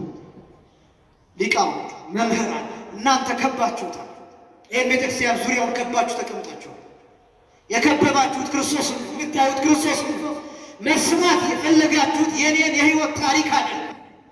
ሊቃውንት መምህራን፣ እናንተ ከባችሁታል። ይህን ቤተክርስቲያን ዙሪያውን ከባችሁ ተቀምጣችኋል። የከበባችሁት ክርስቶስ ነው። የምታዩት ክርስቶስ ነው። መስማት የፈለጋችሁት የኔን የህይወት ታሪክ አይደለም።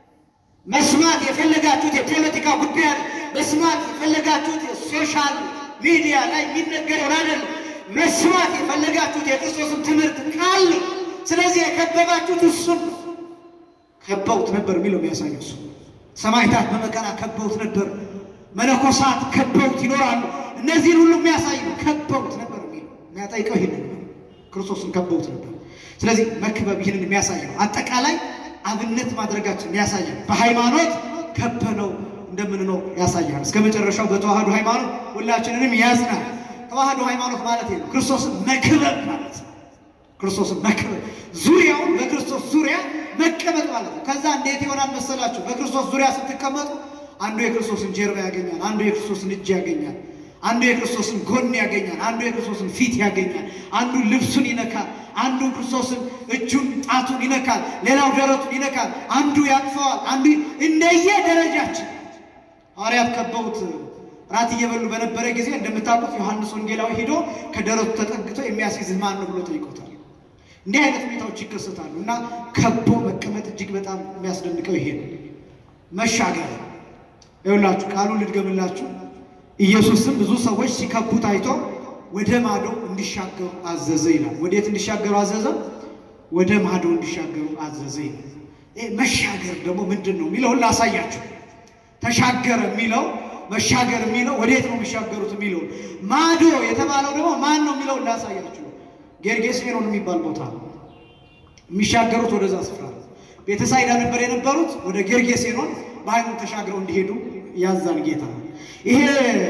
መስማት የፈለጋችሁት የፖለቲካ ጉዳይ አይደለም። መስማት የፈለጋችሁት የሶሻል ሚዲያ ላይ የሚነገረውን አይደለም። መስማት የፈለጋችሁት የክርስቶስን ትምህርት ቃል ነው። ስለዚህ የከበባችሁት እሱን ነው። ከበውት ነበር የሚለው የሚያሳየው እሱ። ሰማዕታት በመከራ ከበውት ነበር። መነኮሳት ከበውት ይኖራሉ። እነዚህን ሁሉ የሚያሳይ ነው። ከበውት ነበር የሚለው የሚያጠይቀው ይህንን ነው። ክርስቶስን ከበውት ነበር። ስለዚህ መክበብ ይህንን የሚያሳይ ነው። አጠቃላይ አብነት ማድረጋችን የሚያሳይ ነው። በሃይማኖት ከበነው እንደምንኖር ያሳያል። እስከ መጨረሻው በተዋህዶ ሃይማኖት ሁላችንንም ያዝናል። ተዋህዶ ሃይማኖት ማለት ነው ክርስቶስን መክበብ ማለት ነው። ክርስቶስን መክበብ ዙሪያውን በክርስቶስ ዙሪያ መቀመጥ ማለት ነው። ከዛ እንዴት ይሆናል መሰላችሁ? በክርስቶስ ዙሪያ ስትቀመጡ አንዱ የክርስቶስን ጀርባ ያገኛል፣ አንዱ የክርስቶስን እጅ ያገኛል፣ አንዱ የክርስቶስን ጎን ያገኛል፣ አንዱ የክርስቶስን ፊት ያገኛል፣ አንዱ ልብሱን ይነካል፣ አንዱ ክርስቶስን እጁን ጣቱን ይነካል፣ ሌላው ደረቱን ይነካል፣ አንዱ ያቅፈዋል፣ አንዱ እንደየ ደረጃችን ሐዋርያት ከበውት ራት እየበሉ በነበረ ጊዜ እንደምታውቁት ዮሐንስ ወንጌላዊ ሂዶ ከደረቱ ተጠግቶ የሚያስይዝህ ማን ነው ብሎ ጠይቆታል። እንዲህ አይነት ሁኔታዎች ይከሰታሉ እና ከቦ መቀመጥ እጅግ በጣም የሚያስደንቀው ይሄ ነው። መሻገር ይኸውላችሁ፣ ቃሉን ልድገምላችሁ። ኢየሱስም ብዙ ሰዎች ሲከቡት አይቶ ወደ ማዶ እንዲሻገሩ አዘዘ ይላል። ወዴት እንዲሻገሩ አዘዘ? ወደ ማዶ እንዲሻገሩ አዘዘ ይላል። ይሄ መሻገር ደግሞ ምንድን ነው የሚለውን ላሳያችሁ። ተሻገረ የሚለው መሻገር የሚለው ወዴት ነው የሚሻገሩት የሚለው ማዶ የተባለው ደግሞ ማን ነው የሚለውን ላሳያችሁ። ጌርጌሴኖን የሚባል ቦታ ነው የሚሻገሩት ወደዛ ስፍራ ነው። ቤተሳይዳ ነበር የነበሩት። ወደ ጌርጌሴኖን በሃይማኖት ተሻግረው እንዲሄዱ ያዛን ጌታ ነው። ይሄ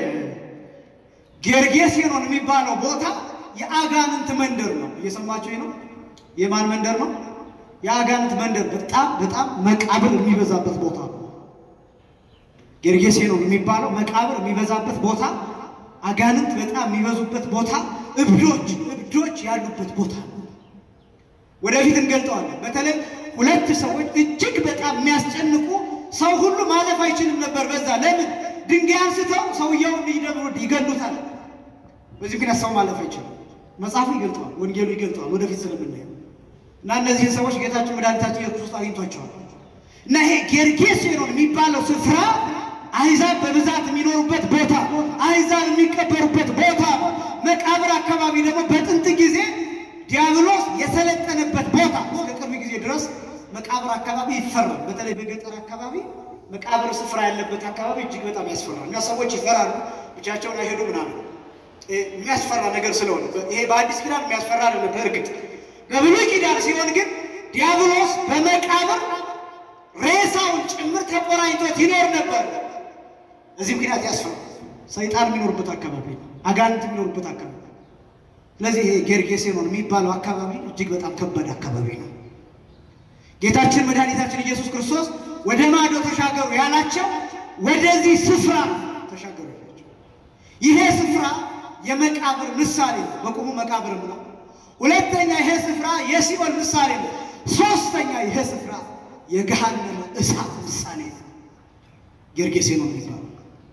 ጌርጌሴኖን የሚባለው ቦታ የአጋንንት መንደር ነው። እየሰማችሁ ነው። የማን መንደር ነው? የአጋንንት መንደር። በጣም በጣም መቃብር የሚበዛበት ቦታ ነው። ጌርጌሴኖን የሚባለው መቃብር የሚበዛበት ቦታ፣ አጋንንት በጣም የሚበዙበት ቦታ፣ እብዶች እብዶች ያሉበት ቦታ ነው። ወደፊት እንገልጠዋለን። በተለይ ሁለት ሰዎች እጅግ በጣም የሚያስጨንቁ ሰው ሁሉ ማለፍ አይችልም ነበር። በዛ ለምን ድንጋይ አንስተው ሰውየውን ይደብሩ ይገሉታል። በዚህ ምክንያት ሰው ማለፍ አይችልም። መጽሐፉ ይገልጠዋል፣ ወንጌሉ ይገልጠዋል። ወደፊት ስለምናየው እና እነዚህን ሰዎች ጌታችን መድኃኒታችን ኢየሱስ ክርስቶስ አግኝቷቸዋል። እና ይሄ ጌርጌሴኖን የሚባለው ስፍራ አሕዛብ በብዛት የሚኖሩበት ቦታ፣ አሕዛብ የሚቀበሩበት ቦታ፣ መቃብር አካባቢ ደግሞ በጥንት ጊዜ ዲያብሎስ የሰለጠነበት ቦታ እስከ ቅርብ ጊዜ ድረስ መቃብር አካባቢ ይፈራል። በተለይ በገጠር አካባቢ መቃብር ስፍራ ያለበት አካባቢ እጅግ በጣም ያስፈራል እና ሰዎች ይፈራሉ፣ ብቻቸውን አይሄዱ ምናምን የሚያስፈራ ነገር ስለሆነ ይሄ በአዲስ ኪዳን የሚያስፈራ አይደለም። በእርግጥ በብሉይ ኪዳን ሲሆን ግን ዲያብሎስ በመቃብር ሬሳውን ጭምር ተቆራኝቶት ይኖር ነበር። እዚህ ምክንያት ያስፈራል። ሰይጣን የሚኖርበት አካባቢ ነው፣ አጋንንት የሚኖርበት አካባቢ ስለዚህ ይሄ ጌርጌሴኖን የሚባለው አካባቢ እጅግ በጣም ከባድ አካባቢ ነው። ጌታችን መድኃኒታችን ኢየሱስ ክርስቶስ ወደ ማዶ ተሻገሩ ያላቸው ወደዚህ ስፍራ ተሻገሩ ያላቸው። ይሄ ስፍራ የመቃብር ምሳሌ ነው፣ በቁሙ መቃብር ነው። ሁለተኛ ይሄ ስፍራ የሲኦል ምሳሌ ነው። ሶስተኛ ይሄ ስፍራ የገሃነመ እሳት ምሳሌ ነው። ጌርጌሴኖን የሚባለው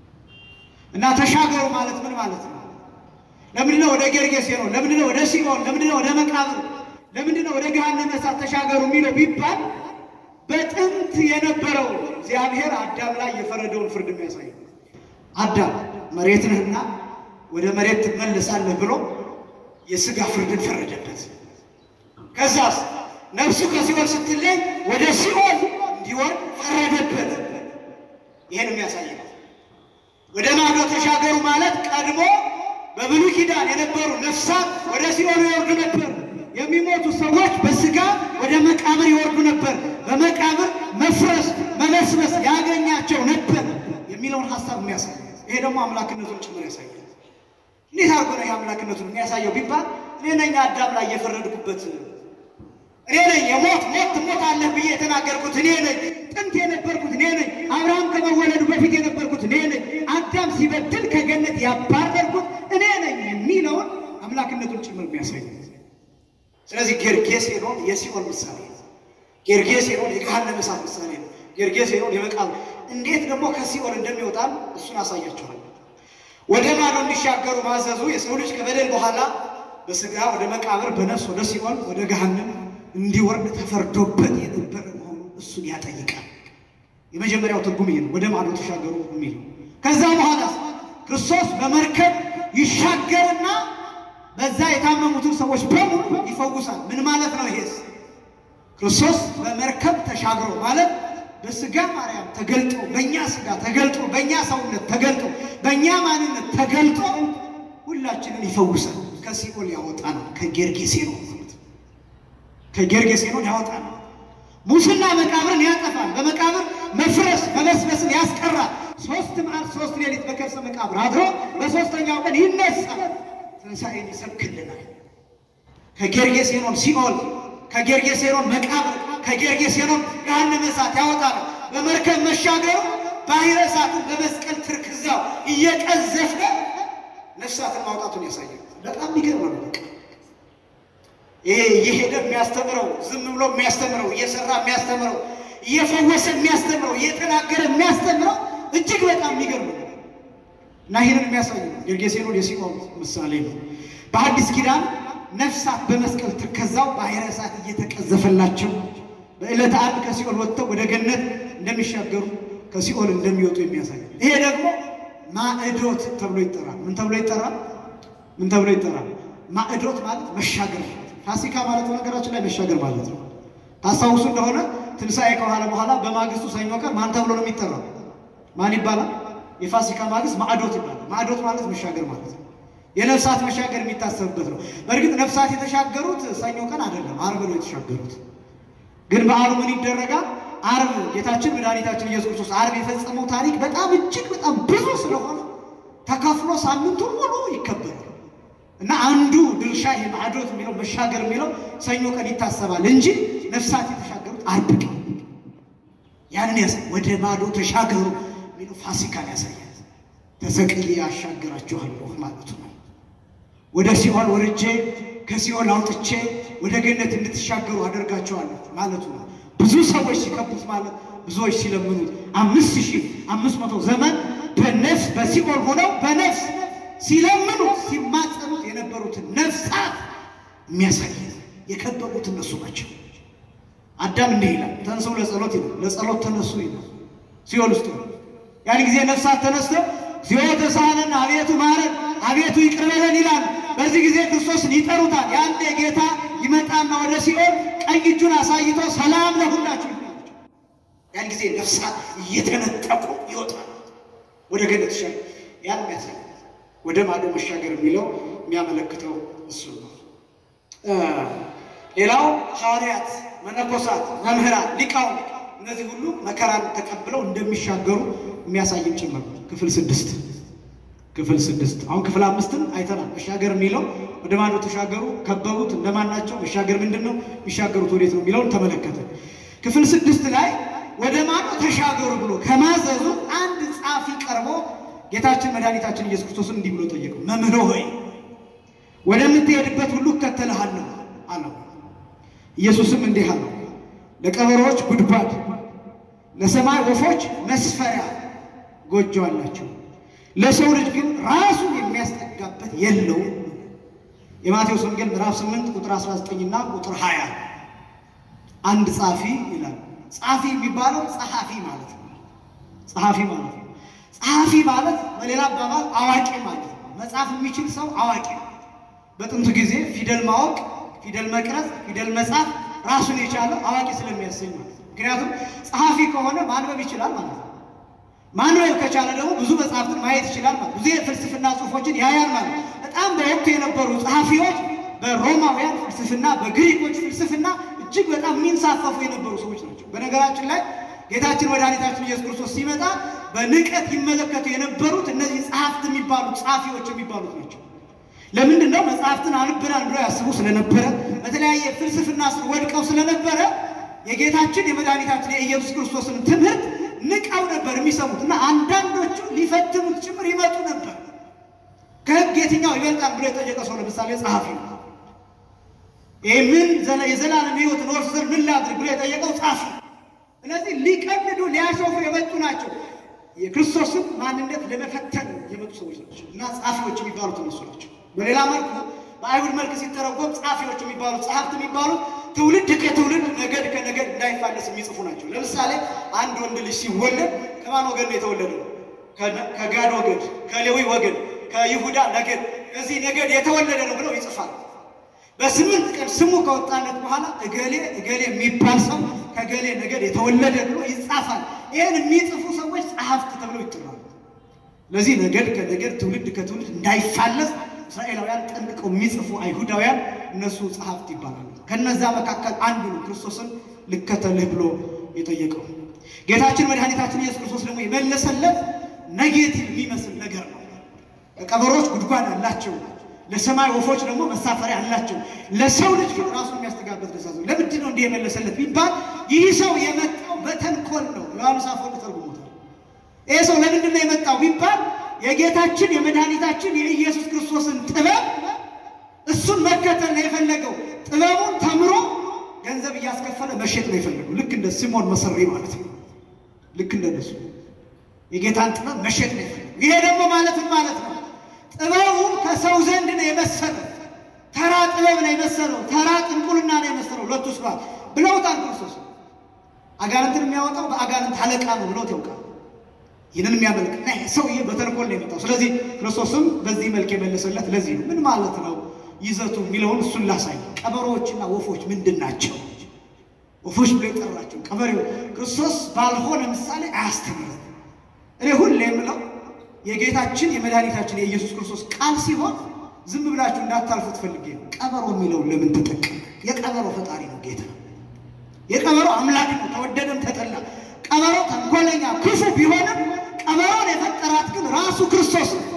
እና ተሻገሩ ማለት ምን ማለት ነው? ለምንድነው ወደ ጌርጌሴኖን? ለምንድነው ወደ ሲኦል? ለምንድነው ወደ መቃብር? ለምንድነው ወደ ገሃነመ እሳት ተሻገሩ የሚለው ቢባል በጥንት የነበረው እግዚአብሔር አዳም ላይ የፈረደውን ፍርድ የሚያሳይ ነው። አዳም መሬት ነህና ወደ መሬት ትመለሳለህ ብሎ የሥጋ ፍርድን ፈረደበት። ከዛስ ነፍሱ ከሲኦል ስትለይ ወደ ሲኦል እንዲወርድ ፈረደበት። ይሄን የሚያሳይ ነው። ወደ ማዶ ተሻገሩ ማለት ቀድሞ በብሉይ ኪዳን የነበሩ ነፍሳት ወደ ሲኦል ይወርዱ ነበር። የሚሞቱ ሰዎች በስጋ ወደ መቃብር ይወርዱ ነበር። በመቃብር መፍረስ፣ መመስመስ ያገኛቸው ነበር የሚለውን ሀሳብ የሚያሳይ ይሄ ደግሞ አምላክነቱን ጭምር ያሳያል። እንዴት አድርጎ ነው ይህ አምላክነቱን የሚያሳየው ቢባል እኔ ነኝ አዳም ላይ የፈረድኩበት እኔ ነኝ የሞት ሞት ትሞታለህ ብዬ የተናገርኩት እኔ ነኝ። ጥንት የነበርኩት እኔ ነኝ። አብርሃም ከመወለዱ በፊት የነበርኩት እኔ ነኝ። አዳም ሲበድል ከገነት ያባረርኩት እኔ ነኝ የሚለውን አምላክነቱን ጭምር የሚያሳይ ስለዚህ ጌርጌሴኖን የሲኦል ምሳሌ ነው። ጌርጌሴኖን የገሃነመ እሳት ምሳሌ ነው። ጌርጌሴኖን የመቃብር እንዴት ደግሞ ከሲኦል እንደሚወጣም እሱን አሳያቸዋል። ወደ ማዶ እንዲሻገሩ ማዘዙ የሰው ልጅ ከበደል በኋላ በስጋ ወደ መቃብር በነፍስ ወደ ሲኦል ወደ ገሃነም እንዲወርድ ተፈርዶበት የነበረ መሆኑ እሱን ያጠይቃል። የመጀመሪያው ትርጉም ይሄ ነው፣ ወደ ማዶ ተሻገሩ የሚለው። ከዛ በኋላ ክርስቶስ በመርከብ ይሻገርና በዛ የታመሙትን ሰዎች በሙሉ ይፈውሳል። ምን ማለት ነው? ይሄስ ክርስቶስ በመርከብ ተሻግሮ ማለት በስጋ ማርያም ተገልጦ በእኛ ስጋ ተገልጦ በእኛ ሰውነት ተገልጦ በእኛ ማንነት ተገልጦ ሁላችንን ይፈውሳል። ከሲኦል ያወጣናል። ከጌርጌሴኖን ማለት ነው። ከጌርጌሴኖን ያወጣናል። ሙስና መቃብርን ያጠፋል። በመቃብር መፍረስ መበስበስን ያስቀራል። ሶስት መዓልት ሶስት ሌሊት በከርሰ መቃብር አድሮ በሶስተኛው ቀን ይነሳል። ትንሣኤን ይሰብክልናል። ከጌርጌሴኖን ሲኦል፣ ከጌርጌሴኖን መቃብር፣ ከጌርጌሴኖን ገሃነመ እሳት ያወጣል። በመርከብ መሻገሩ ባሕረ እሳትን በመስቀል ትርክዛው እየቀዘፈ ነፍሳትን ማውጣቱን ያሳያል። በጣም የሚገርም ነው። በቃ ይሄ እየሄደ የሚያስተምረው ዝም ብሎ የሚያስተምረው እየሰራ የሚያስተምረው እየፈወሰ የሚያስተምረው እየተናገረ የሚያስተምረው እጅግ በጣም የሚገርም ነው እና ይህንን የሚያሳይ ነው። ጌርጌሴኖን የሲኦል ምሳሌ ነው። በአዲስ ኪዳን ነፍሳት በመስቀል ትከዛው ባሕረ እሳት እየተቀዘፈላቸው በዕለተ ዓርብ ከሲኦል ወጥተው ወደ ገነት እንደሚሻገሩ ከሲኦል እንደሚወጡ የሚያሳይ ነው። ይሄ ደግሞ ማዕዶት ተብሎ ይጠራል። ምን ተብሎ ይጠራል? ምን ተብሎ ይጠራል? ማዕዶት ማለት መሻገር። ፋሲካ ማለት በነገራችን ላይ መሻገር ማለት ነው። ታስታውሱ እንደሆነ ትንሣኤ ከኋላ በኋላ በማግስቱ ሰኞ ቀን ማን ተብሎ ነው የሚጠራው? ማን ይባላል? የፋሲካ ማግስት ማዕዶት ይባላል። ማዕዶት ማለት መሻገር ማለት ነው። የነፍሳት መሻገር የሚታሰብበት ነው። በእርግጥ ነፍሳት የተሻገሩት ሰኞ ቀን አይደለም፣ ዓርብ ነው የተሻገሩት። ግን በዓሉ ምን ይደረጋል? ዓርብ ጌታችን መድኃኒታችን ኢየሱስ ክርስቶስ ዓርብ የፈጸመው ታሪክ በጣም እጅግ በጣም ብዙ ስለሆነ ተከፍሎ ሳምንቱን ሙሉ ይከበራል እና አንዱ ድርሻ ይሄ ማዕዶት የሚለው መሻገር የሚለው ሰኞ ቀን ይታሰባል እንጂ ነፍሳት የተሻገሩት ዓርብ ቀን ያንን ያሳ ወደ ማዶ ተሻገሩ የሚለው ፋሲካን ያሳያል። ተሰቅዬ አሻግራችኋለሁ ማለቱ ነው። ወደ ሲኦል ወርጄ ከሲኦል አውጥቼ ወደ ገነት እንድትሻገሩ አደርጋቸዋለሁ ማለቱ ነው። ብዙ ሰዎች ሲከቡት ማለት ብዙዎች ሲለምኑት አምስት ሺህ አምስት መቶ ዘመን በነፍስ በሲኦል ሆነው በነፍስ ሲለምኑት ሲማጸኑት የነበሩትን ነፍሳት የሚያሳይ የከበቡት እነሱ ናቸው። አዳም እንዲህ ይላል፣ ተንሥኡ ለጸሎት ይላል። ለጸሎት ተነሱ ይላል። ሲኦል ውስጥ ነው። ያን ጊዜ ነፍሳት ተነስተው እግዚኦ ተሳሃለነ አቤቱ ማረን፣ አቤቱ ይቅር በለን ይላል። በዚህ ጊዜ ክርስቶስን ይጠሩታል። ያኔ ጌታ ይመጣና ወደ ሲኦል ቀኝ እጁን አሳይቶ ሰላም ለሁላችሁ ይላል። ያን ጊዜ ነፍሳት እየተነጠቁ ይወጣል ወደ ገነት ይሻል። ያን የሚያሳይ ወደ ማዶ መሻገር የሚለው የሚያመለክተው እሱ ነው። ሌላው ሐዋርያት፣ መነኮሳት፣ መምህራን፣ ሊቃውንት እነዚህ ሁሉ መከራን ተቀብለው እንደሚሻገሩ የሚያሳይም ጭምር ነው። ክፍል ስድስት ክፍል ስድስት አሁን ክፍል አምስትን አይተናል። መሻገር የሚለው ወደ ማዶ ተሻገሩ፣ ከበቡት፣ እንደማን ናቸው? መሻገር ምንድን ነው? የሚሻገሩት ወዴት ነው የሚለውን ተመለከተ። ክፍል ስድስት ላይ ወደ ማዶ ተሻገሩ ብሎ ከማዘዙ አንድ ጻፊ ቀርቦ ጌታችን መድኃኒታችን ኢየሱስ ክርስቶስን እንዲህ ብሎ ጠየቀው፣ መምህር ሆይ ወደምትሄድበት ሁሉ እከተልሃለሁ አለው። ኢየሱስም እንዲህ አለው፣ ለቀበሮዎች ጉድጓድ፣ ለሰማይ ወፎች መስፈሪያ ጎጆ አላቸው፣ ለሰው ልጅ ግን ራሱን የሚያስጠጋበት የለውም። የማቴዎስ ወንጌል ምዕራፍ 8 ቁጥር 19 እና ቁጥር 20 አንድ ጻፊ ይላል። ጻፊ የሚባለው ጸሐፊ ማለት ነው። ጸሐፊ ማለት ነው። ጸሐፊ ማለት በሌላ አባባል አዋቂ ማለት ነው። መጻፍ የሚችል ሰው አዋቂ ነው። በጥንቱ ጊዜ ፊደል ማወቅ፣ ፊደል መቅረጽ፣ ፊደል መጻፍ ራሱን የቻለ አዋቂ ስለሚያሰኝ ማለት ነው። ምክንያቱም ጸሐፊ ከሆነ ማንበብ ይችላል ማለት ነው። ማንበብ ከቻለ ደግሞ ብዙ መጽሐፍትን ማየት ይችላል ማለት ብዙ የፍልስፍና ጽሑፎችን ያያል ማለት ነው። በጣም በወቅቱ የነበሩ ጸሐፊዎች በሮማውያን ፍልስፍና፣ በግሪኮች ፍልስፍና እጅግ በጣም የሚንሳፈፉ የነበሩ ሰዎች ናቸው። በነገራችን ላይ ጌታችን መድኃኒታችን ኢየሱስ ክርስቶስ ሲመጣ በንቀት ይመለከቱ የነበሩት እነዚህ ጸሐፍት የሚባሉት ጸሐፊዎች የሚባሉት ናቸው። ለምንድን ነው? መጽሐፍትን አንብናል ብለው ያስቡ ስለነበረ በተለያየ ፍልስፍና ስር ወድቀው ስለነበረ የጌታችን የመድኃኒታችን የኢየሱስ ክርስቶስን ትምህርት ንቀው ነበር የሚሰሙት እና አንዳንዶቹ ሊፈትኑት ጭምር ይመጡ ነበር። ከሕግ የትኛው ይበልጣል ብሎ የጠየቀ ሰው ለምሳሌ ጸሐፊ ነው። ይህ ምን የዘላለም ሕይወት ኖርስ ዘር ምን ላድርግ ብሎ የጠየቀው ጸሐፊ። እነዚህ ሊቀልዱ ሊያሾፉ የመጡ ናቸው። የክርስቶስን ማንነት ለመፈተን የመጡ ሰዎች ናቸው እና ጸሐፊዎች የሚባሉት እነሱ ናቸው። በሌላ መልኩ በአይሁድ መልክ ሲተረጎም ጸሐፊዎች የሚባሉት ጸሐፍት የሚባሉት ትውልድ ከትውልድ ነገድ ከነገድ እንዳይፋለስ የሚጽፉ ናቸው። ለምሳሌ አንድ ወንድ ልጅ ሲወለድ ከማን ወገን ነው የተወለደው? ከጋድ ወገድ፣ ከሌዊ ወገን፣ ከይሁዳ ነገድ ከዚህ ነገድ የተወለደ ነው ብለው ይጽፋል። በስምንት ቀን ስሙ ከወጣለት በኋላ እገሌ እገሌ የሚባል ሰው ከገሌ ነገድ የተወለደ ብሎ ይጻፋል። ይህን የሚጽፉ ሰዎች ጸሐፍት ተብለው ይጠራሉ። ለዚህ ነገድ ከነገድ ትውልድ ከትውልድ እንዳይፋለስ እስራኤላውያን ጠንቅቀው የሚጽፉ አይሁዳውያን እነሱ ጸሐፍት ይባላሉ። ከነዛ መካከል አንዱ ነው ክርስቶስን ልከተልህ ብሎ የጠየቀው። ጌታችን መድኃኒታችን ኢየሱስ ክርስቶስ ደግሞ የመለሰለት ኔጌቲቭ የሚመስል ነገር ነው። ቀበሮች ጉድጓድ አላቸው፣ ለሰማይ ወፎች ደግሞ መሳፈሪያ አላቸው፣ ለሰው ልጅ ግን ራሱን የሚያስተጋበት ደሳዘ ለምንድን ነው እንዲህ የመለሰለት ቢባል ይህ ሰው የመጣው በተንኮል ነው። ዮሐንስ አፈወርቅ ተርጉሞታል። ይህ ሰው ለምንድን ነው የመጣው ቢባል የጌታችን የመድኃኒታችን የኢየሱስ ክርስቶስን ጥበብ እሱን መከተል ነው የፈለገው። ጥበቡን ተምሮ ገንዘብ እያስከፈለ መሸጥ ነው የፈለገው። ልክ እንደ ሲሞን መሰሪ ማለት ነው። ልክ እንደነሱ የጌታን ጥበብ መሸጥ ነው የፈለገው። ይሄ ደግሞ ማለትም ማለት ነው ጥበቡ ከሰው ዘንድ ነው የመሰለው። ተራ ጥበብ ነው የመሰለው። ተራ ጥንቁልና ነው የመሰለው። ሁለቱ ስብሐት ብለውታል ክርስቶስ። አጋንንትን የሚያወጣው በአጋንንት አለቃ ነው ብለውት ያውቃል። ይህንን የሚያመልክ እና ሰውዬ በተንኮል ነው የመጣው። ስለዚህ ክርስቶስም በዚህ መልክ የመለሰለት ለዚህ ነው። ምን ማለት ነው ይዘቱ የሚለውን እሱን ላሳይ። ቀበሮዎችና ወፎች ምንድን ናቸው? ወፎች ብሎ የጠራቸው ቀበሬው ክርስቶስ ባልሆነ ምሳሌ አያስተምርም። እኔ ሁሌ የምለው የጌታችን የመድኃኒታችን የኢየሱስ ክርስቶስ ቃል ሲሆን ዝም ብላችሁ እንዳታልፉት ፈልጌ ነው። ቀበሮ የሚለውን ለምን ተጠቀም? የቀበሮ ፈጣሪ ነው ጌታ። የቀበሮ አምላክ ነው፣ ተወደደም ተጠላ። ቀበሮ ተንኮለኛ ክፉ ቢሆንም ቀበሮን የፈጠራት ግን ራሱ ክርስቶስ ነው።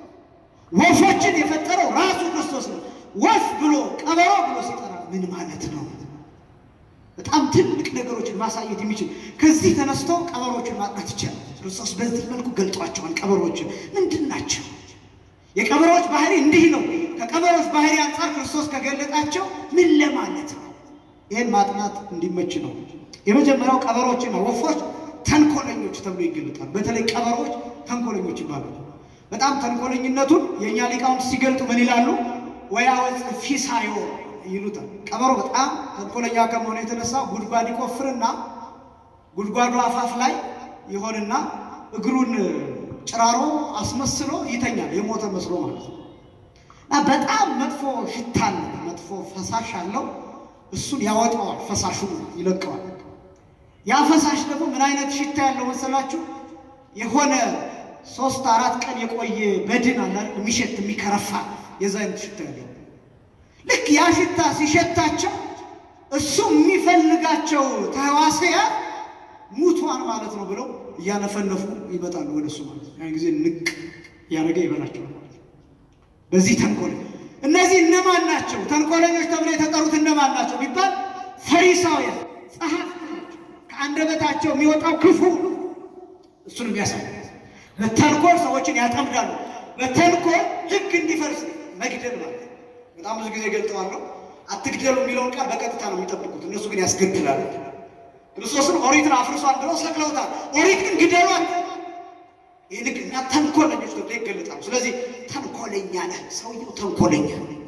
ወፎችን የፈጠረው ራሱ ክርስቶስ ነው። ወፍ ብሎ ቀበሮ ብሎ ሲጠራ ምን ማለት ነው? በጣም ትልቅ ነገሮችን ማሳየት የሚችል ከዚህ ተነስቶ ቀበሮችን ማጥናት ይቻላል። ክርስቶስ በዚህ መልኩ ገልጧቸዋል። ቀበሮችን ምንድን ናቸው? የቀበሮች ባህሪ እንዲህ ነው። ከቀበሮች ባህሪ አንጻር ክርስቶስ ከገለጣቸው ምን ለማለት ነው? ይህን ማጥናት እንዲመች ነው። የመጀመሪያው ቀበሮችና ወፎች ተንኮለኞች ተብሎ ይገለጣል። በተለይ ቀበሮች ተንኮለኞች ይባላሉ። በጣም ተንኮለኝነቱን የእኛ ሊቃውንት ሲገልጡ ምን ይላሉ? ወያወፅ ፊሳዮ ይሉታል። ቀበሮ በጣም ተንኮለኛ ከመሆኑ የተነሳ ጉድጓድ ይቆፍርና ጉድጓዱ አፋፍ ላይ ይሆንና እግሩን ጭራሮ አስመስሎ ይተኛል፣ የሞተ መስሎ ማለት ነው። እና በጣም መጥፎ ሽታ አለው፣ መጥፎ ፈሳሽ አለው። እሱን ያወጣዋል፣ ፈሳሹን ይለቀዋል። ያ ፈሳሽ ደግሞ ምን አይነት ሽታ ያለው መሰላችሁ? የሆነ ሶስት አራት ቀን የቆየ በድን አለ የሚሸት የሚከረፋ የዛ አይነት ሽታ ያለው ልክ ያ ሽታ ሲሸታቸው እሱ የሚፈልጋቸው ተህዋስያን ሙቷን ማለት ነው ብለው እያነፈነፉ ይመጣሉ ወደ እሱ ማለት ነው። ያን ጊዜ ንቅ እያደረገ ይበላቸዋል ማለት ነው። በዚህ ተንኮል እነዚህ እነማን ናቸው? ተንኮለኞች ተብለው የተጠሩት እነማን ናቸው ቢባል ፈሪሳውያን፣ ጸሐፍት ናቸው። ከአንደበታቸው የሚወጣው ክፉ እሱን የሚያሳይ በተንኮል ሰዎችን ያጠምዳሉ። በተንኮል ሕግ እንዲፈርስ መግደል ማለት ነው። በጣም ብዙ ጊዜ ገልጠዋለሁ። አትግደሉ የሚለውን ቃል በቀጥታ ነው የሚጠብቁት፣ እነሱ ግን ያስገድላሉ። ክርስቶስን ኦሪትን አፍርሷል ብለው ሰቅለውታል። ኦሪት ግን ግደሏል። ይህ ልክ እና ተንኮለኞች ተብሎ ይገለጣሉ። ስለዚህ ተንኮለኛ ነህ፣ ሰውየው ተንኮለኛ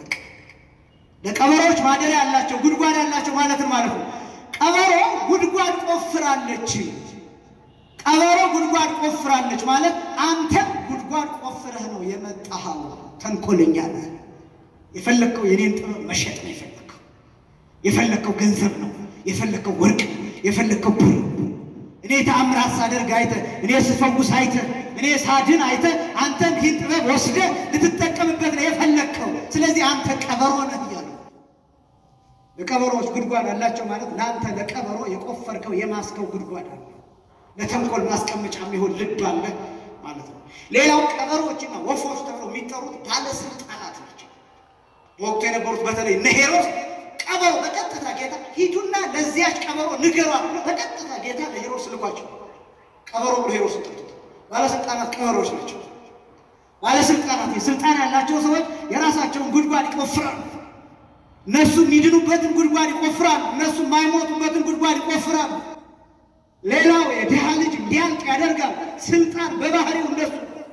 ለቀበሮች ማደሪያ ያላቸው ጉድጓድ ያላቸው ማለትም ማለት ነው። ቀበሮ ጉድጓድ ቆፍራለች። ቀበሮ ጉድጓድ ቆፍራለች ማለት አንተም ጉድጓድ ቆፍረህ ነው የመጣኸው። ተንኮለኛ ነህ። የፈለግከው የኔን ጥበብ መሸጥ ነው የፈለግከው። የፈለግከው ገንዘብ ነው የፈለግከው ወርቅ ነው የፈለግከው ብር። እኔ ተአምራት ሳደርግ አይተህ፣ እኔ ስፈውስ አይተህ፣ እኔ ሳድን አይተህ፣ አንተም ይህን ጥበብ ወስደህ ልትጠቀምበት ነው የፈለግከው። ስለዚህ አንተ ቀበሮ ነህ እያሉ ለቀበሮዎች ጉድጓድ አላቸው ማለት ለአንተ ለቀበሮ የቆፈርከው የማስከው ጉድጓድ አለ። ለተንኮል ማስቀመጫ የሚሆን ልብ አለ ማለት ነው። ሌላው ቀበሮዎችና ወፎች ተብለው የሚጠሩት ባለስልጣናት ናቸው። በወቅቱ የነበሩት በተለይ እነ ሄሮድስ ቀበሮ በቀጥታ ጌታ ሂዱና ለዚያች ቀበሮ ንገሯት ብሎ በቀጥታ ጌታ ለሄሮድስ ልኳቸው። ቀበሮ ብሎ ሄሮድስ ጠርቶት። ባለስልጣናት ቀበሮች ናቸው። ባለስልጣናት የስልጣን ያላቸው ሰዎች የራሳቸውን ጉድጓድ ይቆፍራሉ። እነሱ የሚድኑበትን ጉድጓድ ይቆፍራሉ። እነሱ የማይሞቱበትን ጉድጓድ ይቆፍራሉ። ሌላው የድሃ ልጅ እንዲያልቅ ያደርጋል። ስልጣን በባህሪው እነሱ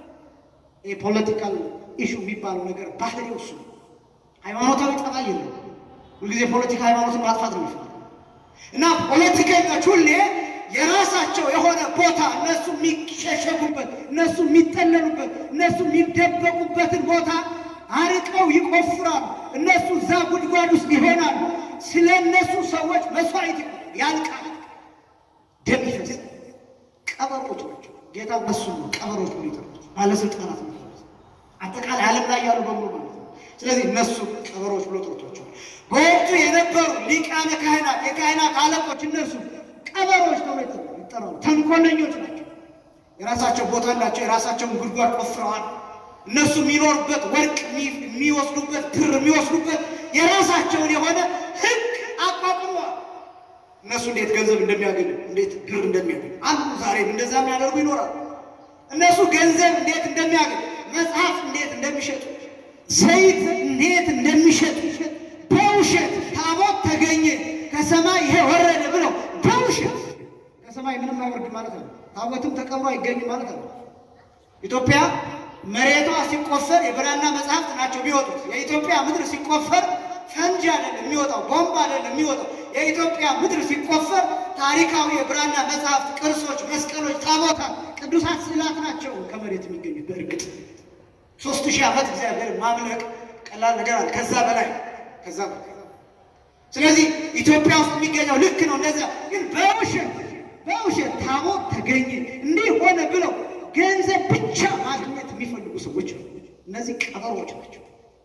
የፖለቲካል ኢሹ የሚባለው ነገር ባህሪው እሱ ሃይማኖታዊ ጠባይ የለው። ሁልጊዜ ፖለቲካ ሃይማኖትን ማጥፋት ነው የሚፈልግ እና ፖለቲከኞች ሁሌ የራሳቸው የሆነ ቦታ እነሱ የሚሸሸጉበት፣ እነሱ የሚጠለሉበት፣ እነሱ የሚደበቁበትን ቦታ አርቀው ይቆፍራሉ። እነሱ እዛ ጉድጓድ ውስጥ ይሆናሉ። ስለ እነሱ ሰዎች መስዋዕት ያልቃል፣ ደም ይፈሳል። ቀበሮች ናቸው። ጌታ እነሱ ነው ቀበሮች ብሎ ይጠሩት፣ ባለስልጣናት ነው። አጠቃላይ ዓለም ላይ ያሉ በሙሉ ማለት ነው። ስለዚህ እነሱ ቀበሮች ብሎ ጠርቷቸዋል። በወቅቱ የነበሩ ሊቃነ ካህናት፣ የካህናት አለቆች እነሱ ቀበሮች ተብሎ ይጠራሉ። ተንኮለኞች ናቸው። የራሳቸው ቦታ አላቸው። የራሳቸውን ጉድጓድ ቆፍረዋል። እነሱ የሚኖሩበት ወርቅ የሚወስዱበት ብር የሚወስዱበት የራሳቸውን የሆነ ሕግ አቋቁመዋል። እነሱ እንዴት ገንዘብ እንደሚያገኙ እንዴት ብር እንደሚያገኙ አንዱ ዛሬም እንደዛ የሚያደርጉ ይኖራሉ። እነሱ ገንዘብ እንዴት እንደሚያገኙ፣ መጽሐፍ እንዴት እንደሚሸጡ፣ ዘይት እንዴት እንደሚሸጡ፣ በውሸት ታቦት ተገኘ ከሰማይ ይሄ ወረደ ብለው በውሸት ከሰማይ ምንም አይወርድም ማለት ነው። ታቦትም ተቀብሮ አይገኝም ማለት ነው። ኢትዮጵያ መሬቷ ሲቆፈር የብራና መጽሐፍት ናቸው የሚወጡት። የኢትዮጵያ ምድር ሲቆፈር ፈንጂ አይደለም የሚወጣው፣ ቦምብ አይደለም የሚወጣው። የኢትዮጵያ ምድር ሲቆፈር ታሪካዊ የብራና መጽሐፍት፣ ቅርሶች፣ መስቀሎች፣ ታቦታት፣ ቅዱሳት ስዕላት ናቸው ከመሬት የሚገኙት። በእርግጥ ሶስት ሺህ ዓመት እግዚአብሔር ማምለክ ቀላል ነገር አለ። ከዛ በላይ ከዛ በላይ ስለዚህ ኢትዮጵያ ውስጥ የሚገኘው ልክ ነው። እንደዚያ ግን በውሸት በውሸት ታቦት ተገኘ እንዲህ ሆነ ብለው ገንዘብ ብቻ ማግኘት የሚፈልጉ ሰዎች ነው። እነዚህ ቀበሮች ናቸው።